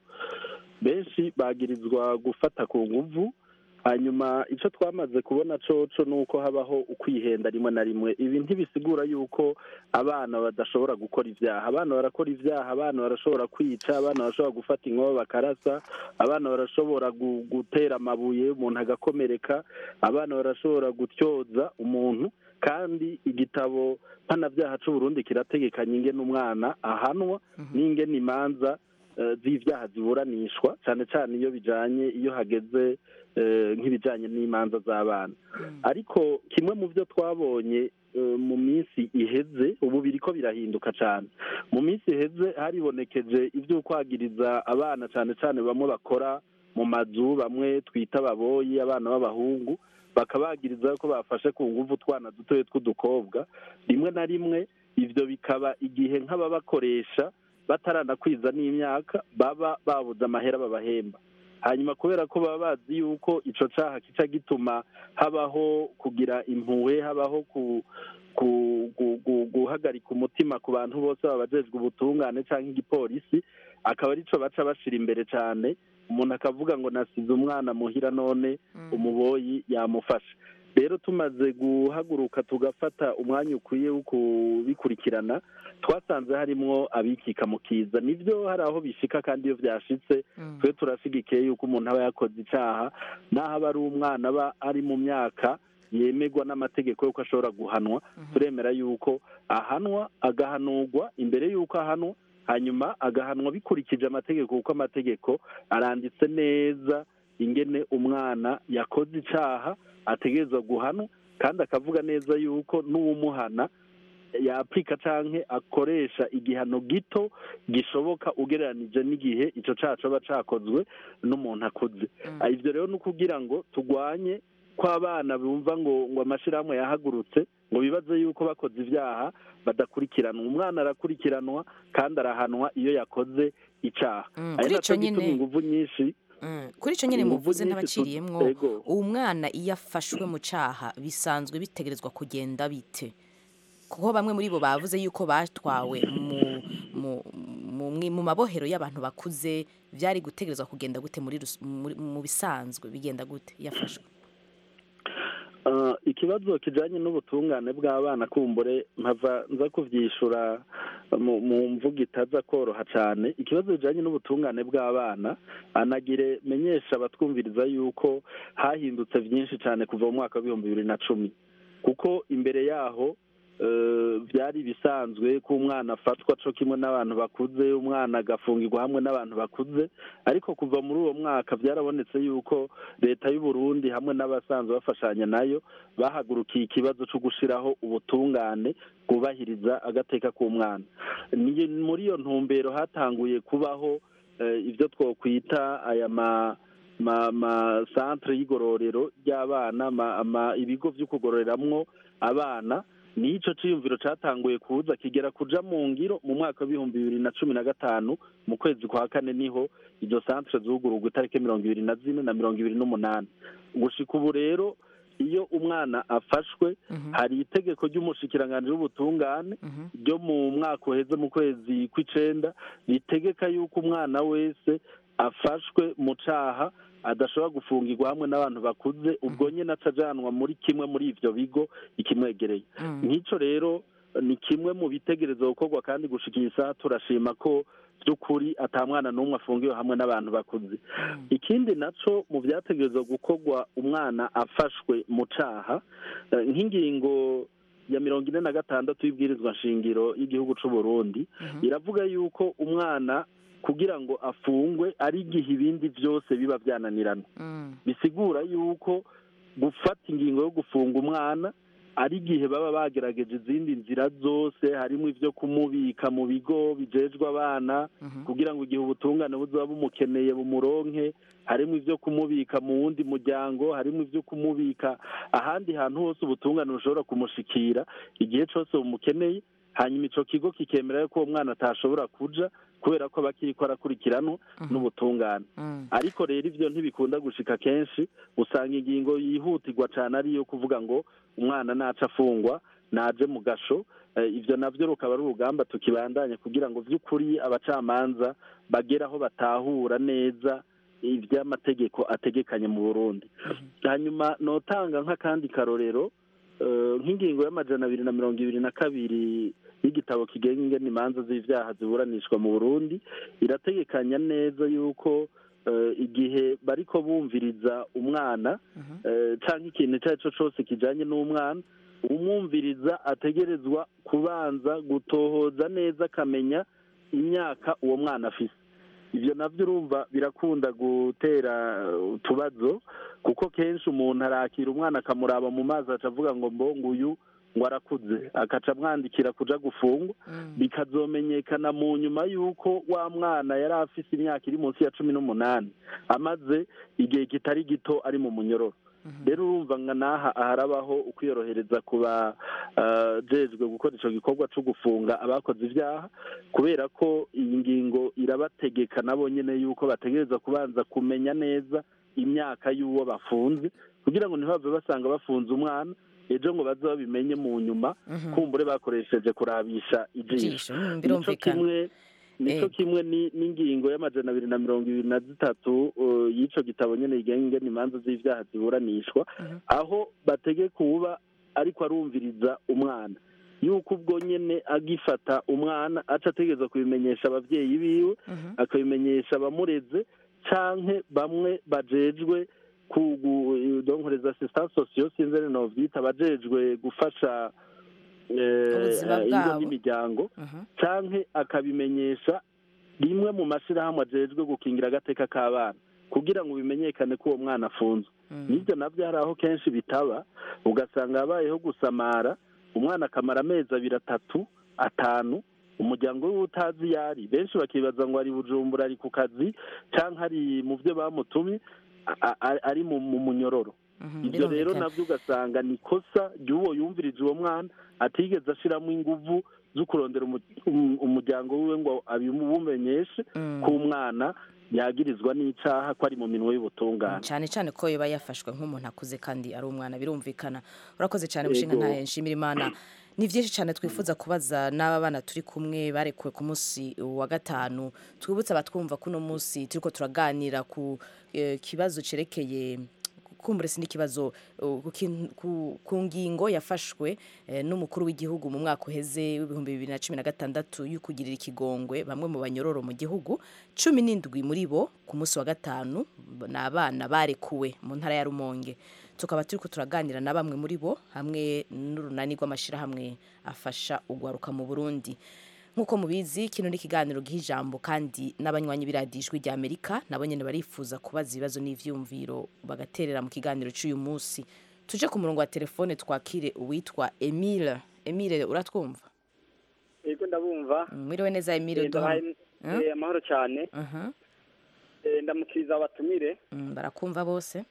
benshi bagirizwa gufata ku nguvu hanyuma icyo twamaze kubona coco ni uko habaho ukwihenda rimwe na rimwe ibi ntibisigura yuko abana badashobora gukora ibyaha abana barakora ibyaha abana barashobora kwica abana barashobora gufata inkoho bakarasa abana barashobora gu- gutera amabuye umuntu agakomereka abana barashobora gutyoza umuntu kandi igitabo mpanabyaha c'uburundi kirategekanya ingene umwana ahanwa n'ingene imanza eh, z'ibyaha ziburanishwa cyane cyane iyo bijanye iyo hageze eh, nk'ibijanye n'imanza z'abana ariko kimwe mu byo twabonye eh, mu minsi iheze ubu biriko birahinduka cyane mu minsi iheze haribonekeje ibyo kwagiriza abana cyane cyane bamwe bakora mu mazu bamwe twita ababoyi abana b'abahungu bakabagiriza ko bafashe ku nguvu utwana dutoya tw'udukobwa rimwe na rimwe ibyo bikaba igihe nk'ababakoresha bataranakwiza n'imyaka baba babuze amahera babahemba hanyuma kubera ko baba bazi yuko ico caha kica gituma habaho kugira impuhwe habaho ku ku- gu- gu- guhagarika umutima ku bantu bose baba bajejwe ubutungane cyangwa igipolisi akaba arico baca bashira imbere cyane umuntu akavuga ngo nasize umwana muhira none umuboyi yamufasha rero tumaze guhaguruka tugafata umwanya ukwiye wo kubikurikirana twasanze harimwo abikika mu kiza nibyo hari aho bishika kandi iyo byashitse twe turashigikiye yuko umuntu aba yakoze icyaha n'aho aba ari umwana aba ari mu myaka yemerwa n'amategeko y'uko ashobora guhanwa turemera yuko ahanwa agahanurwa imbere y'uko ahanwa hanyuma agahanwa bikurikije amategeko kuko amategeko aranditse neza ingene umwana yakoze icyaha ategerezwa guhanwa kandi akavuga neza yuko n'uwumuhana yapurika cyangwa akoresha igihano gito gishoboka ugereranije n'igihe icyo cyaha aba cyakozwe n'umuntu akuze ibyo rero ni ukugira ngo turwanye ko abana bumva ngo ngo amashyirahamwe yahagurutse ngo bibaze yuko bakoze ibyaha badakurikiranwa umwana arakurikiranwa kandi arahanwa iyo yakoze icyaha Mm, ari kuri nacyo ico nyene- gituma ingufu nyinshi Mm, kuri icyo nyine ingufu muvuze nyinshi n'abaciriyemwo tu- Ego. uwo mwana iyo afashwe mu cyaha bisanzwe bitegerezwa kugenda bite kuko bamwe muri bo bavuze yuko batwawe mu mu mu, mwi- mu mabohero y'abantu bakuze byari gutegerezwa kugenda gute muri rus- muri- mu bisanzwe bigenda gute yafashwe Ah, ikibazo kijanye n'ubutungane bw'abana kumbure mpava nza kuvyishura mu mu mvugo itaza koroha cane ikibazo kijanye n'ubutungane bw'abana anagire menyesha abatwumviriza yuko hahindutse vyinshi cane kuva mu mwaka w'ibihumbi bibiri na cumi kuko imbere yaho eh, byari bisanzwe ko umwana afatwa co kimwe n'abantu bakuze umwana agafungirwa hamwe n'abantu bakuze ariko kuva muri uwo mwaka byarabonetse yuko leta y'u Burundi hamwe n'abasanzwe bafashanya nayo bahagurukiye ikibazo cyo gushiraho ubutungane bwubahiriza agateka k'umwana ni muri iyo ntumbero hatanguye kubaho eh, ibyo twokwita aya ma ma ma centre y'igororero ry'abana ma- ama- ibigo vyo kugororeramwo abana nico ciyumviro catanguye kuza kigera kuja mu ngiro mu mwaka w'ibihumbi bibiri na cumi na gatanu mu kwezi kwa kane niho izo centre zugururwa itariki mirongo ibiri na zine na mirongo ibiri n'umunani gushika ubu rero iyo umwana afashwe hari itegeko ry'umushikiranganji w'ubutungane ryo mu mwaka uheze mu kwezi kw'icenda ritegeka yuko umwana wese afashwe mu caha adashobora gufungirwa hamwe n'abantu bakuze ubwo nyine atajanwa muri kimwe muri ivyo bigo ikimwegereye nk'ico rero ni kimwe mu bitegerezwa gukorwa kandi gushika iyi saha turashima ko by'ukuri ata mwana n'umwe afungiwe hamwe n'abantu bakuze ikindi naco mu byategerezwa gukorwa umwana afashwe mu caha eh, nk'ingingo ya mirongo ine na gatandatu y'ibwirizwa nshingiro y'igihugu c'u Burundi iravuga yuko umwana kugira ngo afungwe ari igihe ibindi byose biba byananirana bisigura yuko gufata ingingo yo gufunga umwana ari igihe baba bagerageje izindi nzira zose harimo ibyo kumubika mu bigo bijejwe abana kugira ngo igihe ubutungane buzoba bumukeneye bumuronke harimo ibyo kumubika mu wundi muryango harimo ibyo kumubika ahandi hantu hose ubutungane bushobora kumushikira igihe cyose bumukeneye hanyuma ico kigo kikemera ko uwo mwana atashobora kuja kubera ko bakiriko arakurikiranwa n'ubutungane ariko rero ivyo ntibikunda gushika kenshi usanga ingingo yihutirwa cane ari iyo kuvuga ngo umwana naca afungwa naje mu gasho Eh, ivyo navyo rukaba ari urugamba tukibandanya kugira ngo vy'ukuri abacamanza bagere aho batahura neza ivy'amategeko ategekanye mu burundi hanyuma notanga nk'akandi karorero eh, nk'ingingo y'amajana abiri na mirongo ibiri na kabiri y'igitabo kigenga ingene imanza z'ivyaha ziburanishwa mu burundi irategekanya neza yuko eh, igihe bariko bumviriza umwana eh, canke ikintu icyo ari cyo cose kijanye n'umwana umwumviriza ategerezwa kubanza gutohoza neza akamenya imyaka uwo mwana afise ibyo nabyo urumva birakunda gutera utubazo kuko kenshi umuntu arakira umwana akamuraba mu mazi aca avuga ngo mbongo uyu ngo arakuze akaca amwandikira kuja gufungwa bikazomenyekana mu nyuma y'uko wa mwana yari afise imyaka iri munsi ya cumi n'umunani amaze igihe kitari gito ari mu munyororo rero urumva nga n'aha aharabaho ukwiyorohereza ku bajejwe gukora ico gikorwa co gufunga abakoze ivyaha kubera ko iyi ngingo irabategeka nabo nyene yuko bategereza kubanza kumenya neza imyaka y'uwo bafunze kugira ngo ntibave basanga bafunze umwana ejo ngo baze babimenye mu nyuma kumbure bakoresheje kurabisha ijisho Ijisho, mm, nico birumvikana. kimwe nico Ego. kimwe ni- n'ingingo y'amajana abiri na mirongo ibiri na zitatu uh, y'ico gitabo nyene yigenga ingene imanza z'ivyaha ziburanishwa aho bategeka uwuba ariko arumviriza umwana yuko ubwo nyene agifata umwana aca ategereza kubimenyesha abavyeyi biwe akabimenyesha abamureze canke bamwe bajejwe donkoreza assistance sociaux sinzi ari novyita bajejwe gufasha eh, Ubuzima ingo bwabo. n'imiryango canke akabimenyesha rimwe mu mashirahamwe ajejwe gukingira agateka k'abana kugira ngo bimenyekane ko uwo mwana afunzwe n'ibyo nabyo hari aho kenshi bitaba ugasanga habayeho gusamara umwana akamara amezi abiri atatu atanu umuryango we utazi iyo ari benshi bakibaza ngo ari bujumbura ari ku kazi cyangwa ari mu byo bamutumye a- a- ari mu mu munyororo ibyo rero birumvikana. nabyo ugasanga ni ikosa ry'uwo yumvirije uwo mwana atigeze ashiramo inguvu zo kurondera umu- um- umuryango wiwe ngo abimumenyeshe ko umwana yagirizwa n'icaha ko ari mu minwe y'ubutungane cyane cyane ko yoba yafashwe nk'umuntu akuze kandi ari umwana birumvikana urakoze cyane mushinga Yego. ntahe nshimira imana ni byinshi cyane twifuza kubaza n'aba bana turi kumwe barekuwe ku munsi wa gatanu twibutse abatwumva ko uno munsi turiko turaganira ku eh, kibazo cerekeye kumbure si n'ikibazo uh, ku kin- ku- ku ngingo yafashwe eh, n'umukuru w'igihugu mu mwaka uheze w'ibihumbi bibiri na cumi na gatandatu y'ukugirira ikigongwe bamwe mu banyororo mu gihugu cumi n'indwi muri bo ku munsi wa gatanu ni abana barekuwe mu ntara ya rumonge tukaba turiko turaganira na bamwe muri bo hamwe n'urunani rw'amashyirahamwe afasha ugwaruka mu burundi nk'uko mubizi kino ni ikiganiro giha ijambo kandi n'abanywanyi b'iradiyo ijwi rya amerika nabo nyine barifuza kubaza ibibazo n'ivyumviro bagaterera mu kiganiro cy'uyu munsi tuje ku murongo wa telefone twakire uwitwa emile emile uratwumva yego ndabumva mwiriwe neza emile Eh, ndabaye- duha eh, amahoro cyane Mhm. Eh, ndamukiriza abatumire Mm, barakumva bose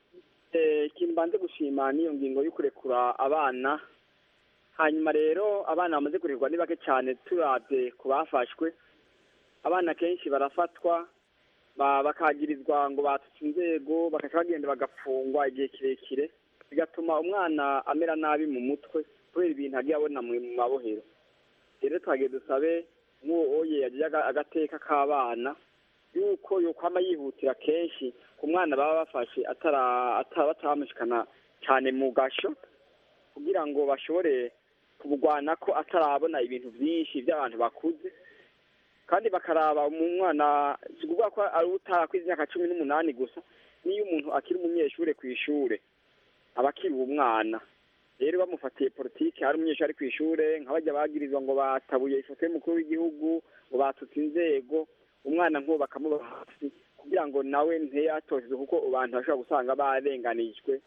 Eh, ikintu mbanze gushima niyo ngingo yo kurekura abana hanyuma rero abana bamaze kurekurwa ni bake cyane turabye ku bafashwe abana kenshi barafatwa ba- bakagirizwa ngo batutse inzego bakaca bagenda bagafungwa igihe kirekire bigatuma umwana amera nabi mu mutwe kubera ibintu agiye abona mu mu mabohero rero twagiye dusabe nk'uwo oye yagiye aga- agateka k'abana yuko yokwama yihutira kenshi ku mwana baba bafashe atara atara bataramushikana cyane mu gasho kugira ngo bashobore kubugwana ko atarabona ibintu byinshi by'abantu bakuze kandi bakaraba mu mwana si ukuvuga ko ari utarakwiza imyaka cumi n'umunani gusa n'iyo umuntu akiri umunyeshuri ku ishure aba akiri umwana rero bamufatiye politiki hari umunyeshuri ari ku ishure nk'abajya bagirizwa ngo batabuye ifoto y'umukuru w'igihugu ngo batutse inzego umwana nk'uwo bakamuba hasi kugira ngo nawe ntiyatozwe kuko abantu bashobora gusanga barenganijwe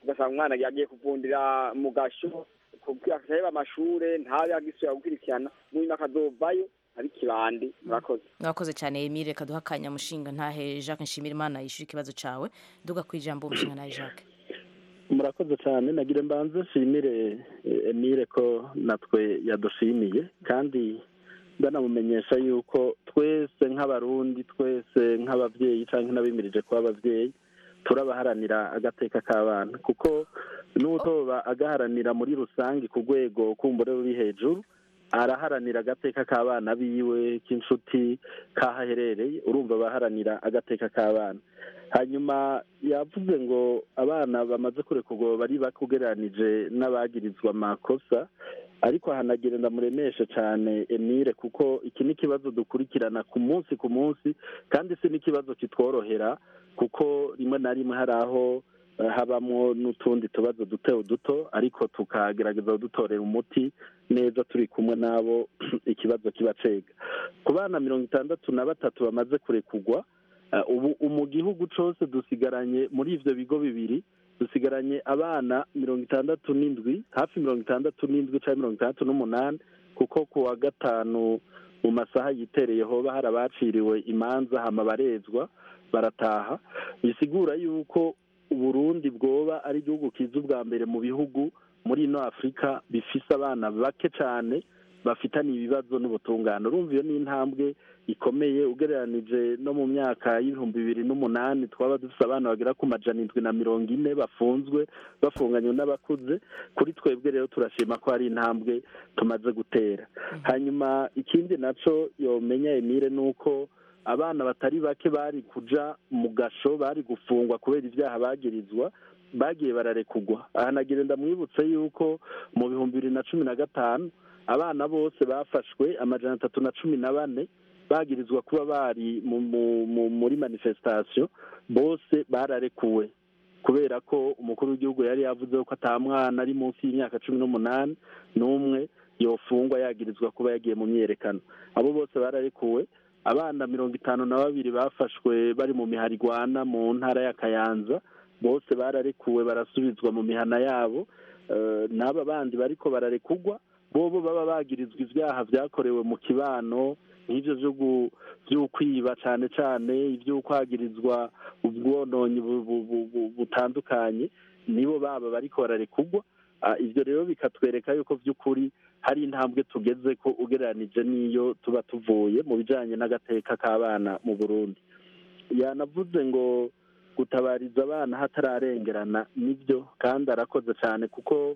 ugasanga umwana yagiye kuvundira mu gasho akaheba amashure ntabe agisubira gukurikirana mu nyuma akazovayo ari kibandi murakoze mwakoze cyane emile reka duha akanya mushinga ntahe jacques nshimira imana yishyura ikibazo cyawe duga ku ijambo umushinga ntahe jacques murakoze cyane nagira mbanze nshimire eh, emile ko natwe yadushimiye kandi ndanamumenyesha yuko twese nk'abarundi twese nk'ababyeyi cyangwa n'abimirije kuba ababyeyi turabaharanira agateka k'abana kuko n'utoba agaharanira muri rusange ku rwego kumbure ruri hejuru araharanira agateka k'abana biwe k'inshuti k'aho aherereye urumva abaharanira agateka k'abana hanyuma yavuze ngo abana bamaze kurekurwa bari bakugereranije n'abagirizwa amakosa ariko hanagira ndamuremeshe cyane emile kuko iki ni ikibazo dukurikirana ku munsi ku munsi kandi si n'ikibazo kitworohera kuko rimwe na rimwe hari aho eh, habamo n'utundi tubazo duto duto ariko tukagerageza kudutorera umuti neza turi kumwe n'abo ikibazo kiba cega ku bana mirongo itandatu na batatu bamaze kurekurwa eh, ubu mu gihugu cyose dusigaranye muri ivyo bigo bibiri dusigaranye abana mirongo itandatu n'indwi hafi mirongo itandatu n'indwi cyangwa mirongo itandatu n'umunani kuko ku wa gatanu mu masaha yitereye hoba hari abaciriwe imanza hama barezwa barataha bisigura yuko uburundi bwoba ari igihugu kiza ubwa mbere mu bihugu muri ino afurika bifise abana bake cyane bafitanye ibibazo n'ubutungane urumva iyo ni intambwe ikomeye ugereranije no mu myaka y'ibihumbi bibiri n'umunani twaba dufite abana bagera ku majana indwi na mirongo ine bafunzwe bafunganywe n'abakuze kuri twebwe rero turashima ko hari intambwe tumaze gutera hanyuma ikindi naco yomenya emile ni uko abana batari bake bari kuja mu gasho bari gufungwa kubera ibyaha bagirizwa bagiye bararekugwa aha nagira ndamwibutse yuko mu bihumbi bibiri na cumi na gatanu abana bose bafashwe amajana atatu na cumi na bane bagirizwa kuba bari mu, mu, mu, muri manifestation bose bararekuwe kubera ko umukuru w'igihugu yari yavuze ko ata mwana ari munsi y'imyaka cumi n'umunani n'umwe yofungwa yagirizwa kuba yagiye mu myerekano abo bose bararekuwe abana mirongo itanu na babiri bafashwe bari mu miharigwana mu ntara ya kayanza bose bararekuwe barasubizwa mu mihana yabo Eh, n'aba bandi bariko bararekugwa bobo baba bagirizwa ibyaha byakorewe mu kibano nk'ibyo byo gu- by'ukwiba cyane cyane iby'ukwagirizwa ubwononyi bu- bu- bu- bu- butandukanye nibo baba bariko bararekugwa Ah, ibyo rero bikatwereka yuko by'ukuri hari intambwe tugeze ko ugereranije n'iyo tuba tuvuye mu bijanye n'agateka k'abana mu burundi yanavuze ngo gutabariza abana hatararengerana nibyo kandi arakoze cyane kuko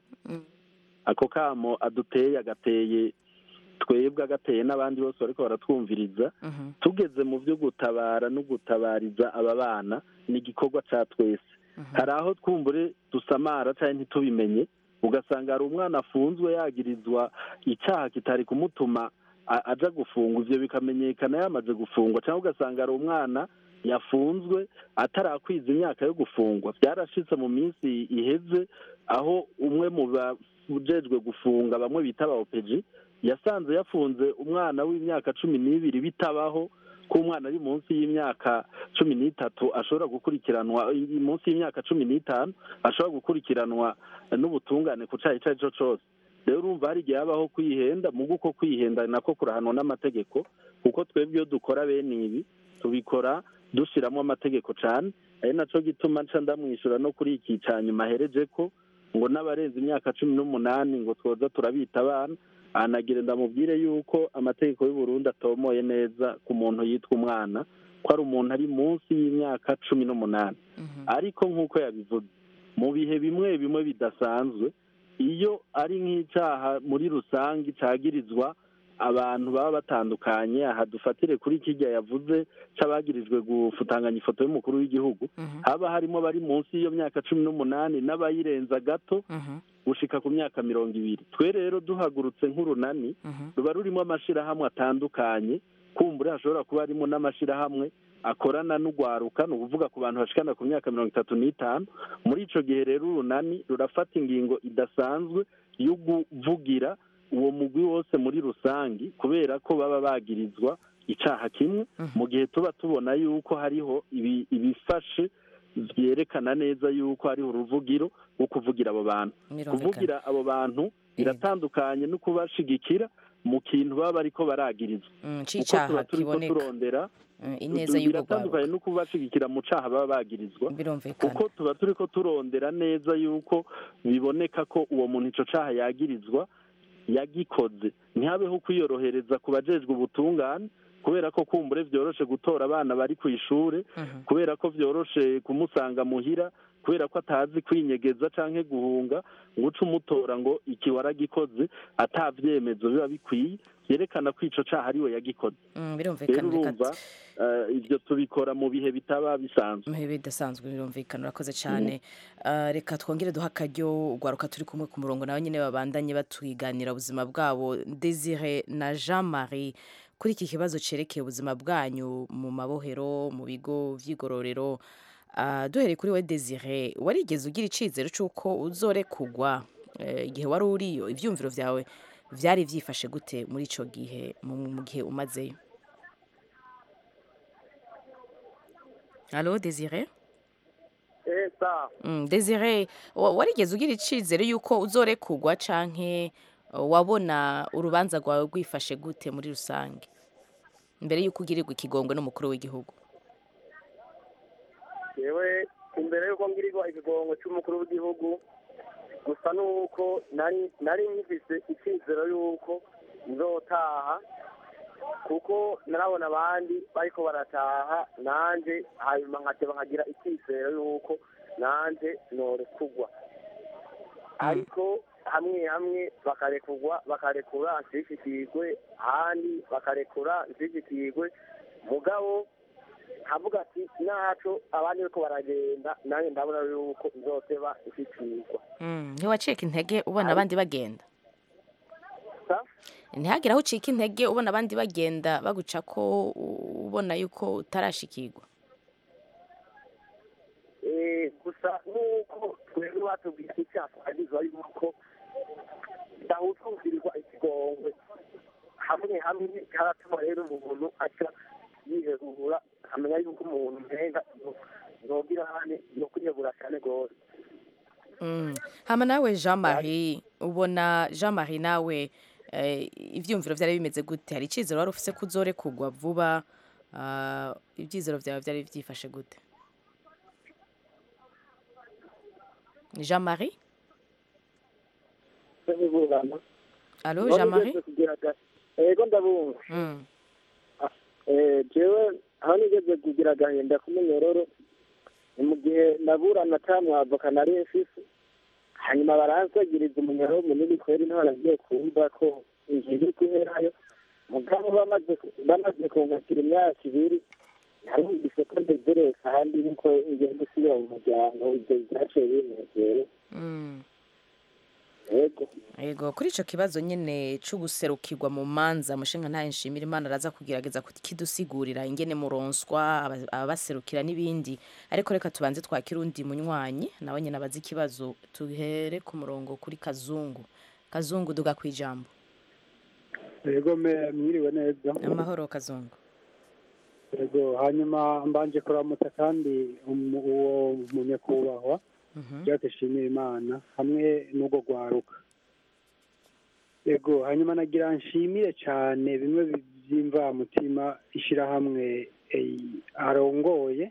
ako kamo aduteye agateye twebwe agateye n'abandi bose bariko baratwumviriza tugeze mu byo gutabara no gutabariza aba bana ni igikorwa cya twese hari aho twumbure dusamara cyangwa ntitubimenye ugasanga hari umwana afunzwe yagirizwa icyaha kitari kumutuma a- aja gufungwa ivyo bikamenyekana yamaze gufungwa cyangwa ugasanga hari umwana yafunzwe atarakwiza imyaka yo gufungwa byarashitse mu minsi iheze aho umwe mu bajejwe gufunga bamwe bita ba opeji yasanze yafunze umwana w'imyaka cumi n'ibiri bitabaho ko umwana ari munsi y'imyaka cumi n'itatu ashobora gukurikiranwa munsi y'imyaka cumi n'itanu ashobora gukurikiranwa n'ubutungane ku cyaha icyo ari cyo cyose rero urumva hari igihe habaho kwihenda mu guko kwihenda nako kurahanwa n'amategeko kuko twebwe iyo dukora bene ibi tubikora dushyiramo amategeko cyane ari nacyo gituma nca ndamwishyura no kuri iki cya nyuma ahereje ko ngo n'abarenze imyaka cumi n'umunani ngo twoza turabita abana anagira ndamubwire yuko amategeko y'u Burundi atomoye neza ku muntu yitwa umwana ko ari umuntu ari munsi y'imyaka cumi n'umunani ariko nk'uko yabivuze mu bihe bimwe bimwe bidasanzwe iyo ari nk'icyaha muri rusange cyagirizwa abantu baba batandukanye aha dufatire kuri kijya yavuze cy'abagirijwe gufutanganya ifoto y'umukuru w'igihugu haba harimo bari munsi y'iyo myaka cumi n'umunani n'abayirenza gato gushika ku myaka mirongo ibiri twe rero duhagurutse nk'urunani ruba rurimo amashyirahamwe atandukanye kumbura hashobora kuba harimo n'amashyirahamwe akorana n'ugwaruka ni ukuvuga ku bantu bashikana ku myaka mirongo itatu n'itanu muri ico gihe rero urunani rurafata ingingo idasanzwe yo kuvugira uwo mugwi wose muri rusangi kubera ko baba bagirizwa icaha kimwe mu gihe tuba tubona yuko hariho ibi- ibifashe byerekana neza yuko hariho uruvugiro rwo kuvugira abo bantu Birumvikana. kuvugira abo bantu biratandukanye no kubashigikira mu kintu baba bariko baragirizwa Mm, kuko c'icaha tuba turiko kiboneka. turondera Mm, ineza y'ubwo biratandukanye no kubashigikira mu caha baba bagirizwa birumvikana kuko tuba turiko turondera neza yuko biboneka ko uwo muntu ico caha yagirizwa yagikoze ntihabeho kwiyorohereza ku bajejwe ubutungane kubera ko kumbure vyoroshe gutora abana bari ku ishure kubera ko vyoroshe kumusanga muhira kubera ko atazi kwinyegeza canke guhunga ngo uce umutora ngo iki waragikoze ata vyemezo biba bikwiye vyerekana ko ico caha ariwe yagikoze Mm, rero birumvikana reka urumva eh, ivyo tubikora mu bihe bitaba bisanzwe muhe bidasanzwe birumvikana urakoze cyane Ah, reka twongere duha akaryo ugwaruka turi kumwe ku murongo nawe nyine babandanye batwiganira ubuzima bwabo desire na jean marie kuri iki kibazo cerekeye ubuzima bwanyu mu mabohero mu bigo vy'igororero Ah, duhereye kuri we desire warigeze ugira icizero c'uko uzorekugwa eh, igihe wari uriyo ivyumviro vyawe vyari vyifashe gute muri ico gihe mu mu gihe umazeyo Allo Desire eh sa Mm, Desire wa- warigeze ugira icizere yuko uzorekugwa canke uh, wabona urubanza rwawe rwifashe gute muri rusange mbere yuko ugirirwa ikigongwe n'umukuru w'igihugu yewe imbere y'uko ngirirwa ikigongo cy'umukuru w'igihugu gusa n'uko nari nari nkifise icyizero y'uko nzotaha kuko narabona abandi bariko barataha nanje hanyuma nkateba nkagira icyizero y'uko nanje norekugwa ariko hamwe hamwe bakarekugwa bakarekura nshishikirwe ahandi bakarekura nshishikirwe mugabo nkavuga ati naco abandi bariko baragenda nanjye ndabona yuko nzoteba nshikirwa Mm, ntiwacika intege ubona abandi bagenda Sa? ntihagire aho ucika intege ubona abandi bagenda baguca ko u- ubona yuko utarashikirwa Eh, gusa nuko twebwe batubwira icyaha twagizwa yuko dahutwukirirwa ikigongwe hamwe hamwe haratuma rero umuntu aca yihebura akamenya yuko umuntu mpenga nogira hane no kwiyebura cyane rwose Mm. hama nawe jean marie ubona jean marie nawe eh, ivyumviro vyari bimeze gute hari icizero wari ufise ko uzorekugwa vuba ah, ivyizero vyawe vyari vyifashe gute jean marie ntiburana Allo, Jean Marie? ego ndabumva Mm. Eh, jewe aho nigeze kugira agahinda k'umunyororo ni mu gihe naburana ata mwavoka nari mfise hanyuma baransagiriza umunyororo munini kweri niho nagiye kumva ko ingingo iri guherayo mugabo bamaze bamaze kunkatira imyaka ibiri narumvise ko ndezereye kandi niko ngenda usubira mu muryango ibyo byaciye binezere Mm. ego Ego kuri ico kibazo nyene c'uguserukirwa mu manza mushinga ntaye nshimira Imana araza kugerageza kidusigurira ingene muronswa aba- ababaserukira n'ibindi ariko reka tubanze twakira undi munywanyi nawe nyene abaza ikibazo tuhere ku murongo kuri Kazungu Kazungu duga kwijambo yego me mwiriwe neza amahoro Kazungu yego hanyuma mbanje kuramutsa kandi umu- uwo munyakubahwa byateshimiye imana hamwe n'ubwo rwaruka yego hanyuma nagira nshimire cyane bimwe by'imvamutima ishyirahamwe eh, arongoye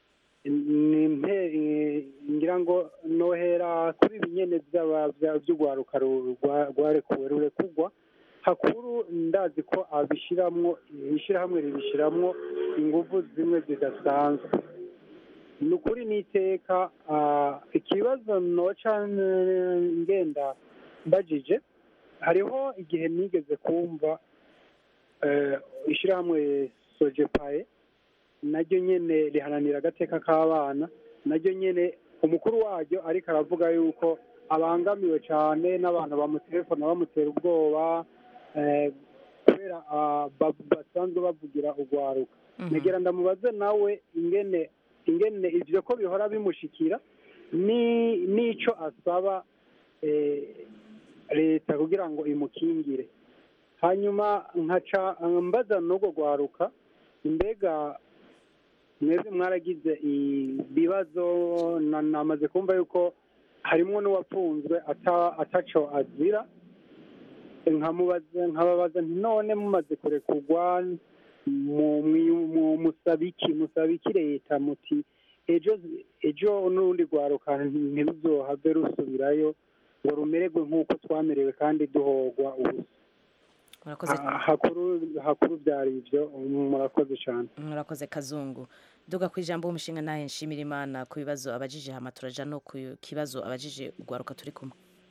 Ni mpe- eh, ngira ngo nohera kuri ibi nyene by'aba- bya- by'urwaruka ru- rwa- rwarekuwe rurekugwa hakuru ndazi ko abishiramwo ishyirahamwe ribishiramwo ingufu zimwe zidasanzwe ni ukuri n'iteka ah, ikibazo noca n- ngenda mbajije hariho igihe nigeze kumva eh, ishyirahamwe sojepaye naryo nyene riharanira agateka k'abana naryo nyene umukuru waryo ariko aravuga yuko abangamiwe cyane n'abantu bamutelefona bamutera ubwoba eh, kubera ah, ba- basanzwe bavugira urwaruka negera ndamubaze nawe ingene ingene ivyo ko bihora bimushikira ni n'ico asaba eh, leta kugira ngo imukingire hanyuma nkaca mbaza n'ubwo rwaruka mbega mwebwe mwaragize ibibazo na- namaze kumva yuko harimo n'uwafunzwe ata- ataco azira nkamubaza nkababaza nti none mumaze kurekurwa mu- mu- mu- musaba iki musaba iki leta muti ejo ejo n'urundi rwaruka ntiruzohave rusubirayo ngo rumererwe nk'uko twamerewe kandi duhogwa ubusa murakoze Ha- hakuru hakuru byari ibyo murakoze cyane murakoze kazungu duga ku ijambo w'umushinga nawe nshimira imana ku bibazo abajije hama turaja no ku kibazo abajije urwaruka turi kumwe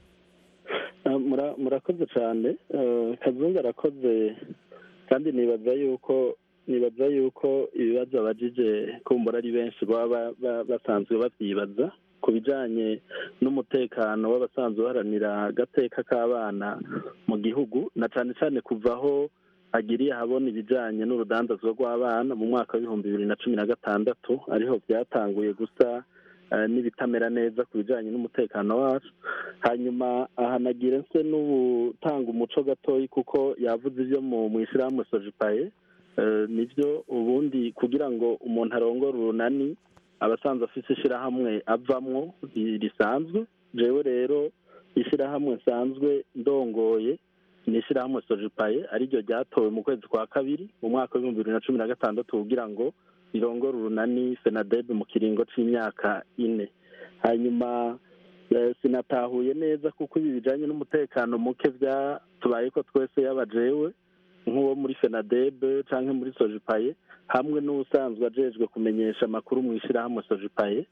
Ah, mura- murakoze cyane Eh, kazungu arakoze kandi nibaza yuko nibaza yuko ibibazo abajije kumbura ari benshi baba ba- ba- basanzwe babyibaza ku bijyanye n'umutekano w'abasanzwe baharanira agateka k'abana mu gihugu na cyane cyane kuva aho agiriye ahabona ibijyanye n'urudandazwa rw'abana mu mwaka w'ibihumbi bibiri na cumi na gatandatu ariho byatanguye gusa eh, n'ibitamera neza ku bijyanye n'umutekano wacu hanyuma ahanagira nse n'ubutanga umuco gatoyi kuko yavuze ibyo mu mu ishyirahamwe sojipaye Eh, nibyo ubundi kugira ngo umuntu arongore urunani abasanzwe afite ishyirahamwe avamwo ri- risanzwe jewe rero ishyirahamwe nsanzwe ndongoye ni ishyirahamwe sojipaye ariryo ryatowe mu kwezi kwa kabiri mu mwaka w'ibihumbi bibiri na cumi na gatandatu kugira ngo rirongore urunani fenadebe mu kiringo c'imyaka ine hanyuma eh, sinatahuye neza kuko ibi bijanye n'umutekano muke byatubaye ko twese yaba jewe nk'uwo muri fenadebe canke muri sojipaye hamwe n'usanzwe ajejwe kumenyesha amakuru mu ishyirahamwe sojipaye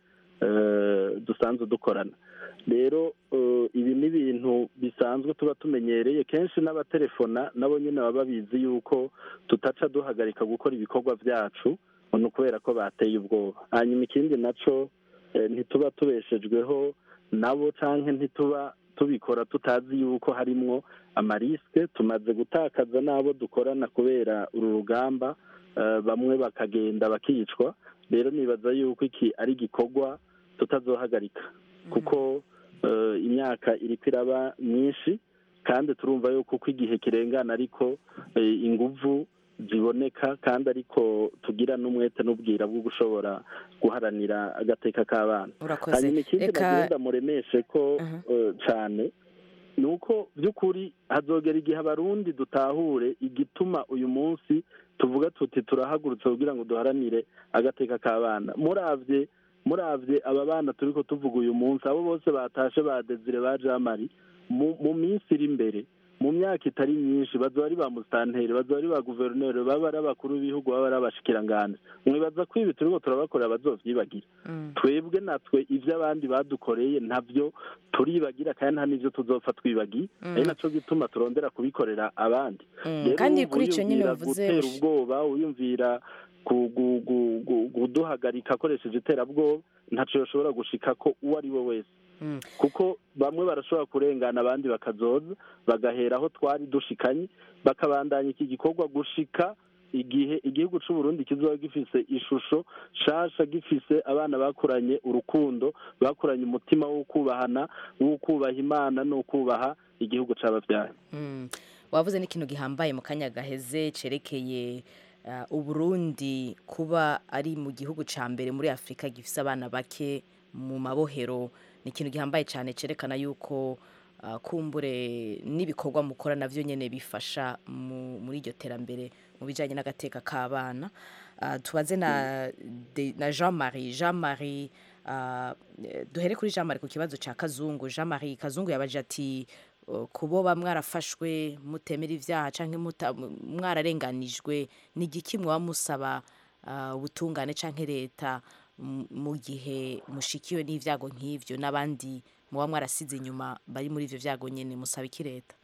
eh, dusanzwe dukorana rero eh, ibi ni ibintu bisanzwe tuba tumenyereye kenshi n'abatelefona nabo nyine baba babizi yuko tutaca duhagarika gukora ibikorwa byacu ni ukubera ko bateye ubwoba hanyuma ikindi naco eh, ntituba tubeshejweho nabo canke ntituba tubikora tutazi yuko harimwo amarisike tumaze gutakaza n'abo dukorana kubera uru rugamba eh, bamwe bakagenda bakicwa rero nibaza yuko iki ari igikorwa tutazohagarika kuko eh, imyaka iriko iraba myinshi kandi turumva yuko uko igihe kirengana ariko eh, inguvu ziboneka kandi ariko tugira n'umwete n'ubwira bwo gushobora guharanira agateka k'abana urakoze hanyuma ikindi Eka- nagenda muremeshe ko eh, cane ni uko by'ukuri hazogera igihe abarundi dutahure igituma uyu munsi tuvuga tuti turahagurutse kugira ngo duharanire agateka k'abana muravye muravye aba bana turiko tuvuga uyu munsi abo bose batashe ba desire ba jamari mu mu minsi iri imbere mu myaka itari myinshi bazoba ari ba musitanteri bazoba ari ba guverineri baba ari abakuru b'ibihugu baba ari abashikiranganji mwibaza ko ibi turiko turabakorera bazovyibagira twebwe natwe ivyo abandi badukoreye ntabyo turibagira kandi nta n'ivyo tuzopfa twibagiye Mm. ari naco gituma turondera kubikorera abandi Mm, Rero kandi wumva kuri ico nyene wiyumvira bavuze gutera ush- ubwoba wiyumvira ku- gu- gu- gu- kuduhagarika akoresheje iterabwoba ntaco yoshobora gushika ko uwo ari we wese Mm. kuko bamwe barashobora kurengana abandi bakazoza bagahera aho twari dushikanye bakabandanya iki gikorwa gushika igihe igihugu c'u Burundi kizoba gifise ishusho shasha gifise abana bakuranye urukundo bakuranye umutima wo kubahana wo kubaha imana no kubaha igihugu c'abavyaye Mm. wavuze n'ikintu gihambaye mu kanya gaheze cerekeye uh, uburundi kuba ari mu gihugu ca mbere muri afurika gifise abana bake mu mabohero ni ikintu gihambaye cyane cerekana yuko uh, kumbure n'ibikorwa mukora navyo nyene bifasha mu, muri iryo terambere mu bijanye n'agateka k'abana uh, tubaze na, de- na jean marie jean marie uh, duhere kuri jean marie ku kibazo ca kazungu jean marie kazungu yabaje ati uh, kuboba mwarafashwe mutemera ivyaha canke muta- mwararenganijwe ni igiki mwaba musaba uh, ubutungane canke leta m- mu gihe mushikiwe n'ivyago nk'ivyo n'abandi muba mwarasize inyuma bari muri ivyo vyago nyene musaba iki leta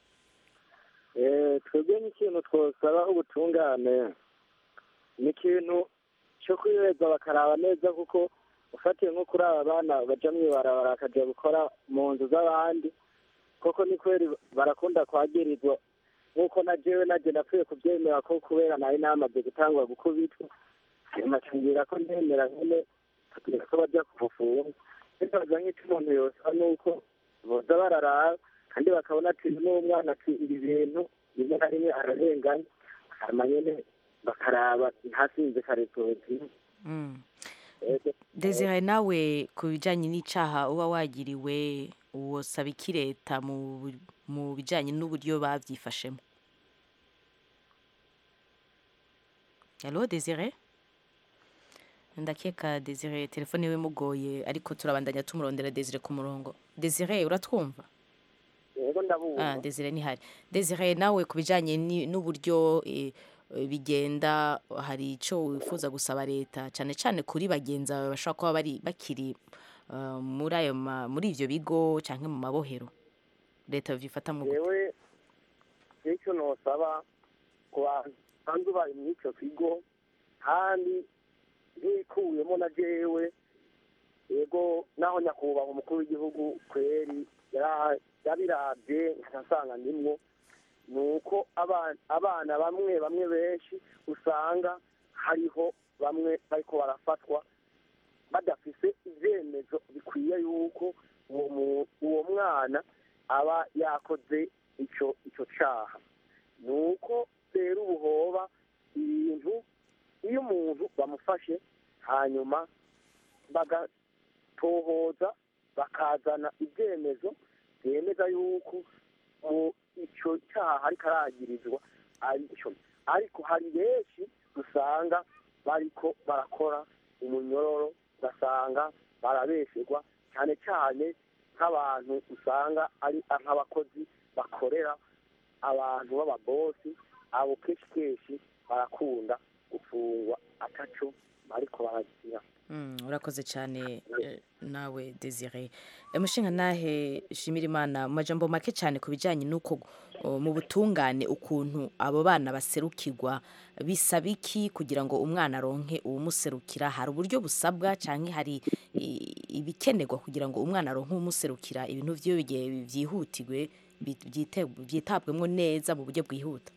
Eh, twebwe n'ikintu twosaba ubutungane ni ikintu cyo kwiheza bakaraba neza kuko ufatiye nko kuri aba bana baja mw'ibarabara bakaja gukora mu nzu z'abandi koko ni kweri barakunda kwagirizwa nk'uko na jewe naje napfuye kubyemera ko kubera nari namaze gutangwa gukubitwa hanyuma cangira ko ndemera nyene kugira ko baja kubufunga bibaza nk'icyo umuntu yosaba ni uko boza bararaba kandi bakabona ati n'umwana ati ibi bintu rimwe na rimwe ararenganya hanyuma nyene bakaraba ntasinze karekureti Mm. desire nawe ku bijyanye n'icaha uba wagiriwe wosaba iki leta mu mu bijyanye n'uburyo babyifashemo halo desire ndakeka desire telefone iwe imugoye ariko turabandanya tumurondera desire ku murongo desire uratwumva yego ndabumva Ah, Desire ntihari Desire nawe ku bijyanye ni- n'uburyo eh, eh, bigenda hari icyo wifuza gusaba leta cyane cyane kuri bagenzi bawe bashobora kuba bari bakiri ah, muri ayo ma- muri ibyo bigo cyangwa mu mabohero leta byifata mu gute yewe icyo nosaba ku bantu bari muri icyo kigo kandi nkikuyemo na jewe yego naho nyakubahwa umukuru w'igihugu kweri yara- yabirabye nkasanga ndimwo ni uko abana abana bamwe bamwe benshi usanga hariho bamwe bariko barafatwa badafise ibyemezo bikwiye yuko uwo mu- uwo mwana aba yakoze ico ico caha ni uko rero ubu hoba ibintu iyo umuntu bamufashe hanyuma bagatohoza bakazana ibyemezo byemeza yuko mu ico cyaha ariko aragirizwa ari cyo ariko hari benshi usanga bariko barakora umunyororo ugasanga barabesherwa cyane cyane nk'abantu usanga ari nk'abakozi bakorera abantu b'ababosi abo kenshi kenshi barakunda gufungwa ataco bariko baragira Mm, urakoze cyane eh, nawe Desire umushinga nahe shimira imana mu majambo make cyane ku bijyanye n'uko oh, mu butungane ukuntu abo bana baserukirwa bisaba iki kugira ngo umwana aronke uwumuserukira hari uburyo busabwa cyangwa hari i- ibikenerwa kugira ngo umwana aronke uwumuserukira ibintu byiwe bigiye byihutirwe bi- byite- byitabwemo neza mu buryo bwihuta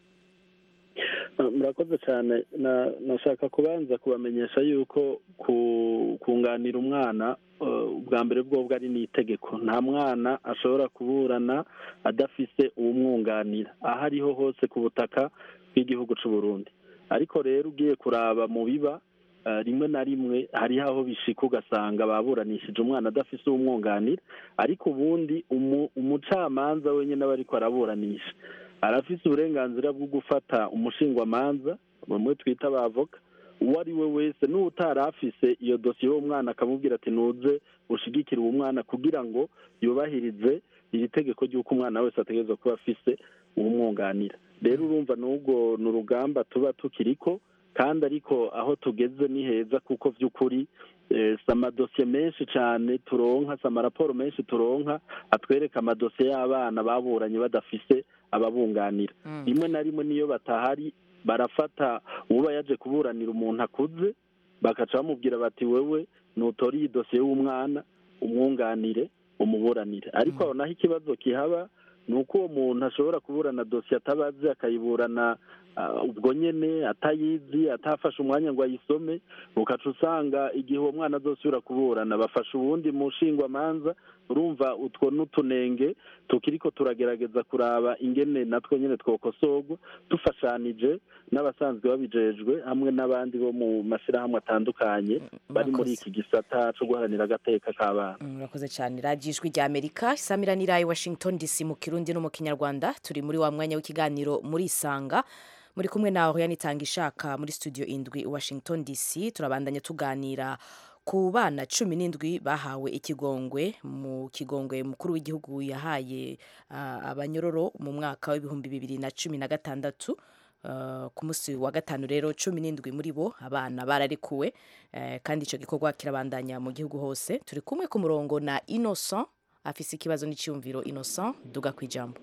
Uh, murakoze cyane na nashaka kubanza kubamenyesha yuko ku- kunganira umwana uh, ubwa mbere bwobwo ari n'itegeko nta mwana ashobora kuburana adafise uwumwunganira aho ariho hose ku butaka bw'igihugu cy'u Burundi ariko rero ugiye kuraba mu biba uh, rimwe na rimwe hariho aho bishika ugasanga baburanishije umwana adafise uwumwunganira ariko ubundi umu- umucamanza wenyine aba ariko araburanisha arafise uburenganzira bwo gufata umushingwamanza bamwe twita abavoka uwo ari we wese n'utari afise iyo dosiye y'uwo mwana akamubwira ati nuze ushigikire uwo mwana kugira ngo yubahirize iri tegeko ry'uko umwana wese ategerezwa kuba afise uwumwunganira rero urumva n'ubwo ni urugamba tuba tukiriko kandi ariko aho tugeze ni heza kuko by'ukuri eh, si amadosiye menshi cyane turonka si amaraporo menshi turonka atwereka amadosiye y'abana baburanye badafise ababunganira rimwe na rimwe niyo batahari barafata uba yaje kuburanira umuntu akuze bakaca bamubwira bati wewe nutora iyi dosiye y'umwana umwunganire umuburanire ariko aho naho ikibazo kihaba ni uko uwo muntu ashobora kuburana dosiye atabazi akayiburana ah, ubwo nyene atayizi atafashe umwanya ngo ayisome ukaca usanga igihe uwo mwana azosubira kuburana bafasha uwundi mushingwamanza urumva utwo n'utunenge tukiriko turagerageza kuraba ingene natwo nyene twokosorwa dufashanije n'abasanzwe babijejwe hamwe n'abandi bo mu mashyirahamwe atandukanye bari muri iki gisata co guharanira agateka k'abana Mm, Murakoze cyane radiyo ijwi rya amerika isamiranira i washington dc mu kirundi no mu kinyarwanda turi muri wa mwanya w'ikiganiro muri isanga muri kumwe na oriane itanga ishaka muri studio indwi i washington dc turabandanya tuganira ku bana cumi n'indwi bahawe ikigongwe mu kigongwe mukuru w'igihugu yahaye ah, abanyororo mu mwaka w'ibihumbi bibiri na cumi na gatandatu Uh, ku munsi wa gatanu rero cumi n'indwi muri bo abana bararekuwe eh, kandi icyo gikorwa kirabandanya mu gihugu hose turi kumwe ku murongo na innocent afise ikibazo n'icyumviro innocent duga ku ijambo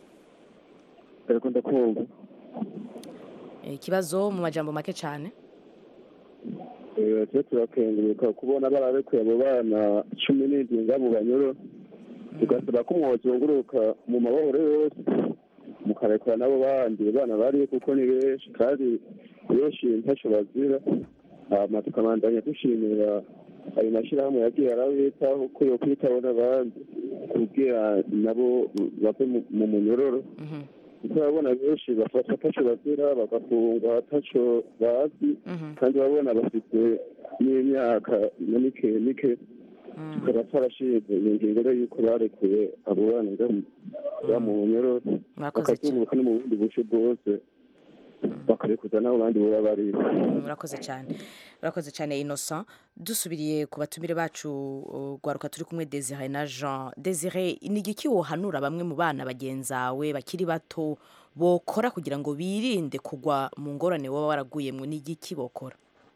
ariko ndakumva Eh, ikibazo mu majambo make cyane tujya turakenguruka kubona bararekuye abo bana cumi n'indwi ngabo banyoro tugasaba ko mwozunguruka mu mabohoro yose mukarekura n'abo bandi bana bariyo kuko ni benshi kandi benshi ntacyo bazira hama tukabandanya dushimira ayo mashyirahamwe yagiye arabitaho ko yo kwitaho n'abandi kugira nabo bave mu- mu munyororo kuko urabona benshi bafata ataco bazira bagafungwa ataco bazi kandi urabona bafite n'imyaka na mike mike tukaba twarashinze iyo ngingo rero y'uko barekuye abo bana nga mu nyoro Murakoze bakazunguruka no mu bundi buce bwose bakarekuza n'abo bandi baba bari murakoze cyane murakoze cyane innocent dusubiriye ku batumire bacu uh, rwaruka turi kumwe desire na jean desire ni igiki wohanura bamwe mu bana bagenzawe bakiri bato bokora kugira ngo birinde kugwa mu ngorane waba waraguyemwo ni igiki bokora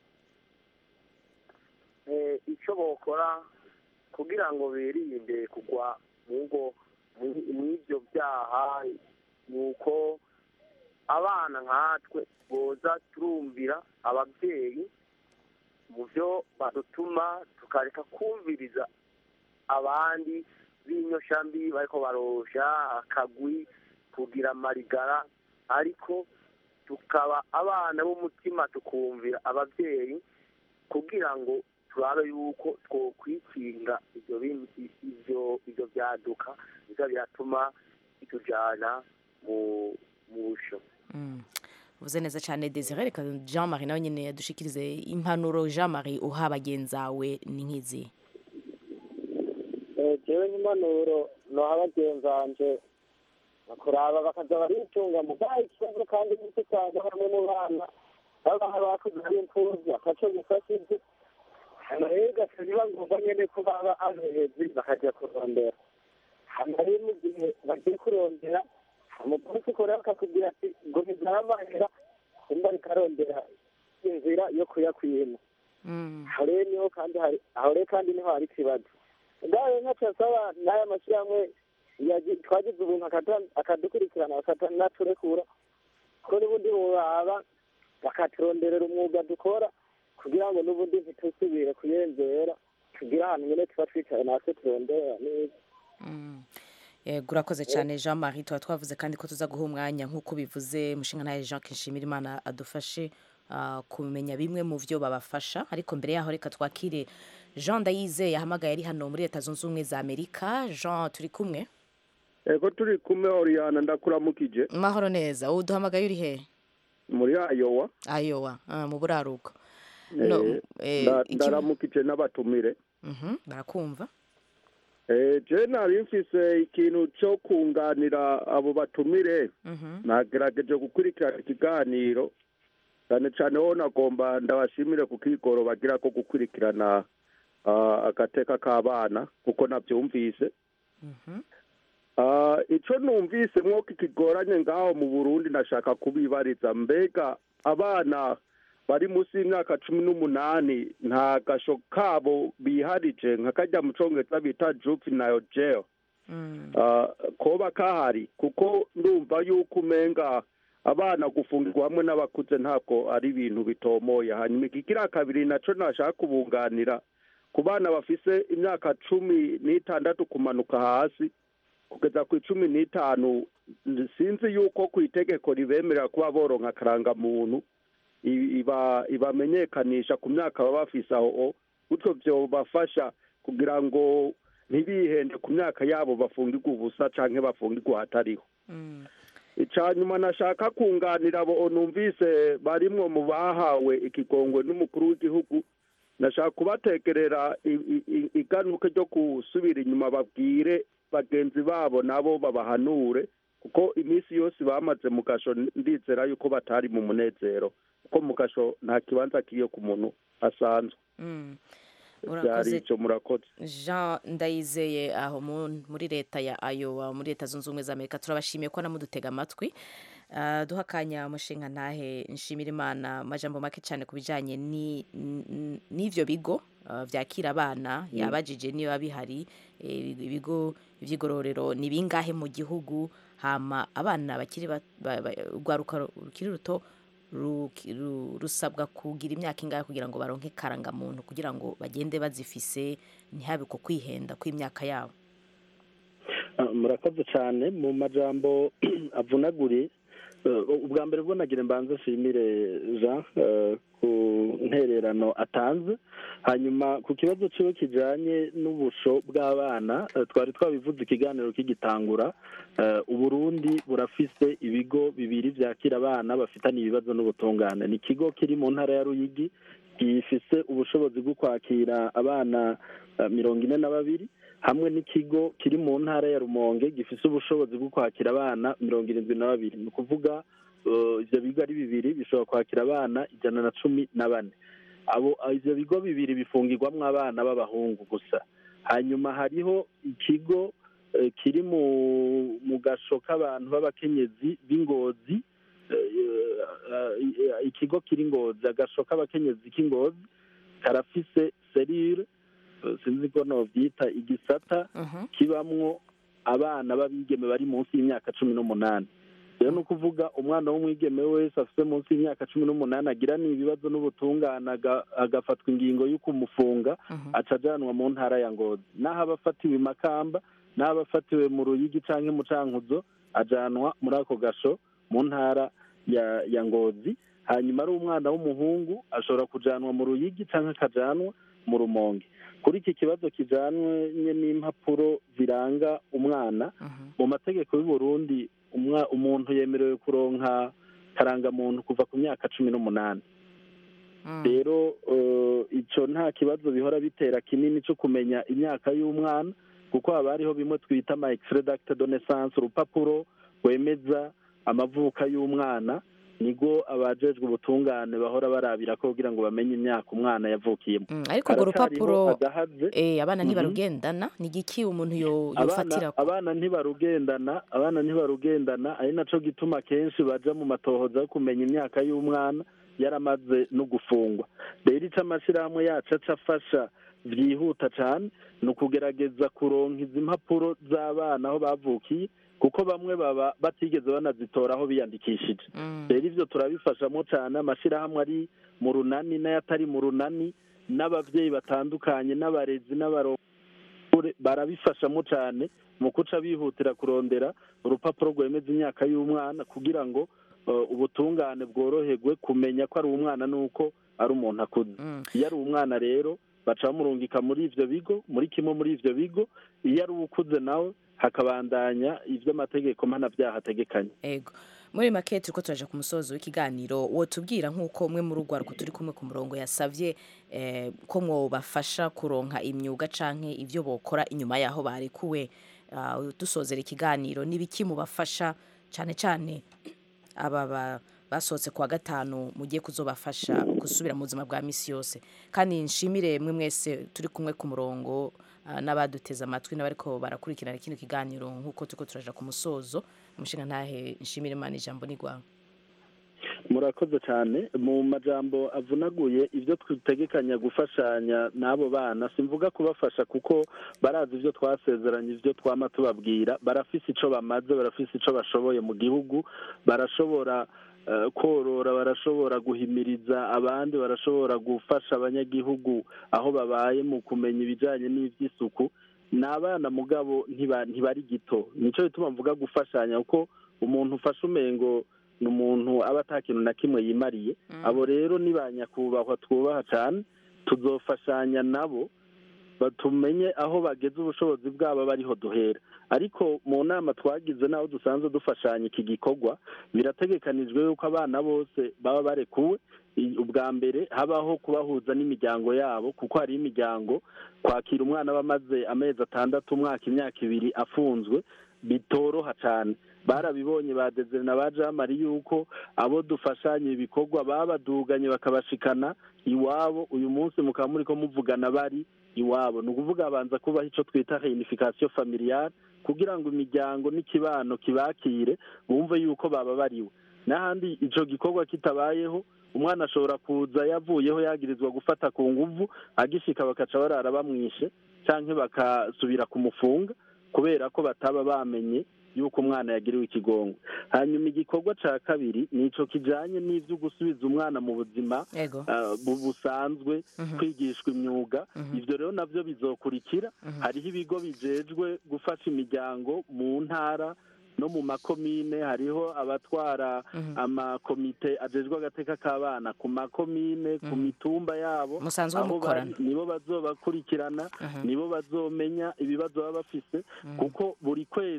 Eh, icyo bokora kugira ngo birinde kugwa mu ngo mu- mw'ibyo byaha ni uko abana nkatwe boza turumvira ababyeyi mu byo badutuma tukareka kumviriza abandi b'inyoshambi bariko barosha akagwi kugira amarigara ariko tukaba abana b'umutima tukumvira ababyeyi kugira ngo turabe yuko twokwikinga ibyo bindi ibyo ibyo byaduka biza biratuma bitujana mu mu busho Mm. uvuze neza cyane desire reka jean marie nawe nyine yadushikirize impanuro jean marie uha bagenzawe ni nk'izi jewe nk'impanuro noha bagenzanje kuraba bakaza baritunga mu bwaha ikibazo kandi n'icyo usanga bamwe mu bana baba bakuze ari imfuvyi ataco gifashije hano rero ugaca biba ngombwa nyene ko baba abehezi bakaja kurondera hano rero mu gihe bagiye kurondera umupolisi kora bakakubwira ati ngo ntizamahera kumba rikarondera inzira yo kuyakwima aho rero niho kandi hari aho rero kandi niho hari ikibazo ubwayo ntaco asaba n'aya mashyirahamwe yagi- twagize ubuntu akata- akadukurikirana bakaturekura ko n'ubundi bobaba bakaturonderera umwuga dukora kugira ngo n'ubundi ntitusubire kuyenzera tugire ahantu nyene tuba twicaye natwe turondera neza yego urakoze cyane jean marie tuba twavuze kandi ko tuza guha umwanya nk'uko bivuze mushinga ntaye jean kishimira imana adufashe ah, kumenya bimwe mu byo babafasha ariko mbere yaho reka twakire jean ndayizeye yahamagaye ari hano muri leta zunze ubumwe za amerika jean turi kumwe ego turi kumwe oriyana ndakuramukije mahoro neza wowe uduhamagaye uri he muri ayowa ayowa ah, mu buraruko Eh, No, eh, nda- iki- ndaramukije n'abatumire Mhm, barakumva Eh, je nari mfise ikintu cyo kunganira abo batumire Mhm. nagerageje gukurikirana ikiganiro cyane cyane ho nagomba ndabashimire ku kigoro bagira ko gukurikirana ah, agateka k'abana kuko nabyumvise Ah, ico numvise mwoko ikigoranye ngaho mu burundi nashaka kubibariza mbega abana bari munsi y'imyaka cumi n'umunani nta gasho kabo biharije nka kajya mu congereza bita juvenile jail Ah, koba kahari kuko ndumva yuko umenga abana gufungirwa hamwe n'abakuze ntabwo ari ibintu bitomoye hanyuma ikigira kabiri naco nashaka kubunganira ku bana bafise imyaka cumi n'itandatu kumanuka hasi kugeza ku icumi n'itanu sinzi yuko ku itegeko ribemerera kuba boronka akarangamuntu i- iba ibamenyekanisha ku myaka baba bafise aho gutyo vyobafasha kugira ngo ntibihende ku myaka yabo bafungirwa ubusa canke bafungirwa hatariho ica nyuma nashaka kunganira abo numvise barimwo mu bahawe ikigongwe n'umukuru w'igihugu nashaka kubatekerera i- i- i- iganuke ryo gusubira inyuma babwire bagenzi babo nabo babahanure kuko iminsi yose bamaze mu gasho ndizera yuko batari mu munezero kuko mu gasho nta kibanza kiyo ku muntu asanzwe Mm. byari urakoze ico murakoze jean ndayizeye aho mu- muri leta ya ayowa muri leta zunze ubumwe za amerika turabashimiye ko namudutega amatwi Ah, duha akanya umushinga ntahe nshimira imana amajambo make cyane ku bijyanye ni- n- n'ivyo bigo ah, vyakira abana yabajije niba bihari eh, ibigo vy'igororero ni bingahe mu gihugu hama abana bakiri ba- ba- ba- urwaruka rukiri ruto ruki- ru- rusabwa kugira imyaka ingahe kugira ngo baronke karangamuntu kugira ngo bagende bazifise ntihabe ko kwihenda kw'imyaka yabo Ah, murakoze cyane mu majambo avunaguriye Eh, ubwa mbere bwo nagira mbanze nshimire jean eh, ku ntererano atanze hanyuma ku kibazo ciwe kijanye n'ubusho bw'abana eh, twari twabivuze ikiganiro kigitangura eh, uburundi burafise ibigo bibiri vyakira abana bafitanye ibibazo n'ubutungane ni ikigo kiri mu ntara ya ruyigi gifise ubushobozi bwo kwakira abana eh, mirongo ine na babiri hamwe n'ikigo kiri mu ntara ya rumonge gifise ubushobozi bwo kwakira abana mirongo irindwi na babiri ni ukuvuga eh, ivyo bigo ari bibiri bishobora kwakira abana ijana na cumi na bane abo ivyo bigo bibiri bifungirwamwo abana b'abahungu gusa hanyuma hariho ikigo eh, kiri mu mu gasho k'abantu b'abakenyezi b'ingozi eh, eh, ikigo kiri ngozi agasho k'abakenyezi k'ingozi karafise serire eh, sinzi ko novyita igisata kibamwo abana b'abigeme bari munsi y'imyaka cumi n'umunani rero ni ukuvuga umwana w'umwigeme wese afite munsi y'imyaka cumi n'umunani agira ibibazo n'ubutungane aga- agafatwa ingingo yo kumufunga aca ajanwa mu ntara ya ngozi n'aho aba afatiwe i makamba n'aho aba afatiwe mu ruyigi canke mu cankuzo ajanwa muri ako gasho mu ntara ya ya ngozi hanyuma ari umwana w'umuhungu ashobora kujanwa mu ruyigi canke akajanwa mu rumonge kuri iki kibazo kijanwe n'impapuro ziranga umwana mu mategeko y'u Burundi umwa- umuntu yemerewe kuronka karangamuntu kuva ku myaka cumi n'umunani rero eh, ico nta kibazo bihora bitera kinini cyo kumenya imyaka y'umwana kuko haba hariho bimwe twita ama extrait d'acte de naissance urupapuro rwemeza amavuka y'umwana nigo abajejwe ubutungane bahora barabira ko kugira ngo bamenye imyaka umwana yavukiyemo ariko urwo Haracariho rupapuro agahaze eh, abana Mhm. ntibarugendana ni igiki umuntu yo- abana yofatira abana ntibarugendana abana ntibarugendana ari naco gituma kenshi baja mu matohoza yo kumenya imyaka y'umwana yaramaze no gufungwa rero ico amashirahamwe yacu aca afasha vyihuta cane ni ukugerageza kuronka izi mpapuro z'abana aho bavukiye kuko bamwe baba batigeze banazitora aho biyandikishije rero ivyo turabifashamo cane amashirahamwe ari mu runani n'ayatari mu runani n'abavyeyi batandukanye n'abarezi n'abarongozi barabifashamo cane mu kuca bihutira kurondera urupapuro rwemeza imyaka y'umwana kugira ngo eh, ubutungane bworoherwe kumenya ko ari umwana n'uko ari umuntu akuze iyo ari umwana rero baca bamurungika muri ivyo bigo muri kimwe muri ivyo bigo iyo ari ukuze nawe hakabandanya ivyo amategeko mpanabyaha ategekanye ego muri make turiko turaja ku musozo w'ikiganiro wotubwira nk'uko umwe muri urwaruko turi kumwe ku murongo yasavye eh, ko mwobafasha kuronka imyuga canke ivyo bokora inyuma yaho barekuwe Ah, dusozera ikiganiro n'ibiki mubafasha cane cane aba ba- basohotse kuwa gatanu mugiye kuzobafasha gusubira mu buzima bwa misi yose kandi nshimire mwe mwese turi kumwe ku murongo ah, n'abaduteze amatwi n'abariko barakurikirana kino kiganiro nk'uko turiko turaja ku musozo umushinga ntahe nshimire imana ijambo ni rwawe murakoze cyane mu majambo avunaguye ibyo twitegekanya gufashanya n'abo bana simvuga kubafasha kuko barazi ibyo twasezeranye ibyo twama tubabwira barafise ico bamaze barafise ico bashoboye mu gihugu barashobora eh, korora barashobora guhimiriza abandi barashobora gufasha abanyagihugu aho babaye mu kumenya ibijanye n'ivy'isuku ni abana mugabo ntiba- ntibari gito nico bituma mvuga gufashanya kuko umuntu ufashe umengo ni umuntu aba ata kintu na kimwe yimariye abo rero ni ba nyakubahwa twubaha cyane tuzofashanya nabo batumenye aho bageze ubushobozi bwabo bariho duhera ariko mu nama twagize n'aho dusanzwe dufashanya iki gikorwa birategekanijwe yuko abana bose baba barekuwe I- ubwa mbere habaho kubahuza n'imiryango yabo kuko hari imiryango kwakira umwana aba amaze amezi atandatu umwaka imyaka ibiri afunzwe bitoroha cyane barabibonye ba Desire na ba jamari yuko abo dufashanya ibikorwa babaduganye bakabashikana iwabo uyu munsi mukaba muri ko muvugana bari iwabo ni ukuvuga habanza kubaho icyo twita reunification familiale kugira ngo imiryango n'ikibano kibakire bumve yuko bababariwe n'ahandi ico gikorwa kitabayeho umwana ashobora kuza yavuyeho yagirizwa gufata ku nguvu agishika bakaca barara bamwishe canke bakasubira kumufunga kubera ko bataba bamenye yuko umwana yagiriwe ikigongo hanyuma igikorwa ca kabiri nico kijanye n'ivyo gusubiza umwana mu buzima Ego. ah, bu- busanzwe Mhm. kwigishwa imyuga Mhm. ivyo rero navyo bizokurikira Mhm. hariho ibigo bijejwe gufasha imiryango mu ntara no mu makomine hariho abatwara Mhm. amakomite ajejwe agateka k'abana ku makomine ku Mhm. mitumba yabo Musanzwe aho mukorana. bari, nibo bazobakurikirana Mhm. nibo bazomenya ibibazo baba bafise Mhm. kuko buri kwezi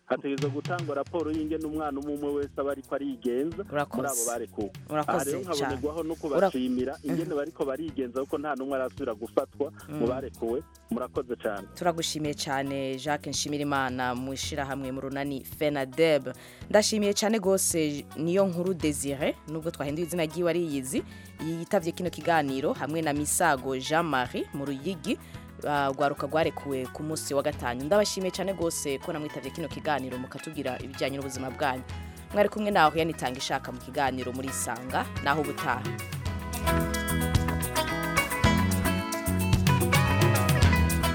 hategerezwa gutangwa raporo y'ingene umwana umwe umwe wese aba ariko arigenza Urakoze. muri abo barekuwe Urakoze aha rero nkabonerwaho no cyane. kubashimira ingene bariko barigenza kuko nta n'umwe arasubira gufatwa mu Mm. barekuwe murakoze cyane turagushimiye cyane jacques nshimirimana mu ishyirahamwe mu runani fenadeb ndashimiye cyane rwose niyo nkuru desire nubwo twahinduye izina ry'iwe ariyizi yitabye kino kiganiro hamwe na misago jean marie mu ruyigi uh, rwaruka rwarekuwe ku munsi wa gatanu ndabashimiye cyane rwose ko namwitabye kino kiganiro mukatubwira ibijyanye n'ubuzima bwanyu mwari kumwe naho yanitanga ishaka mu kiganiro muri isanga naho ubutaha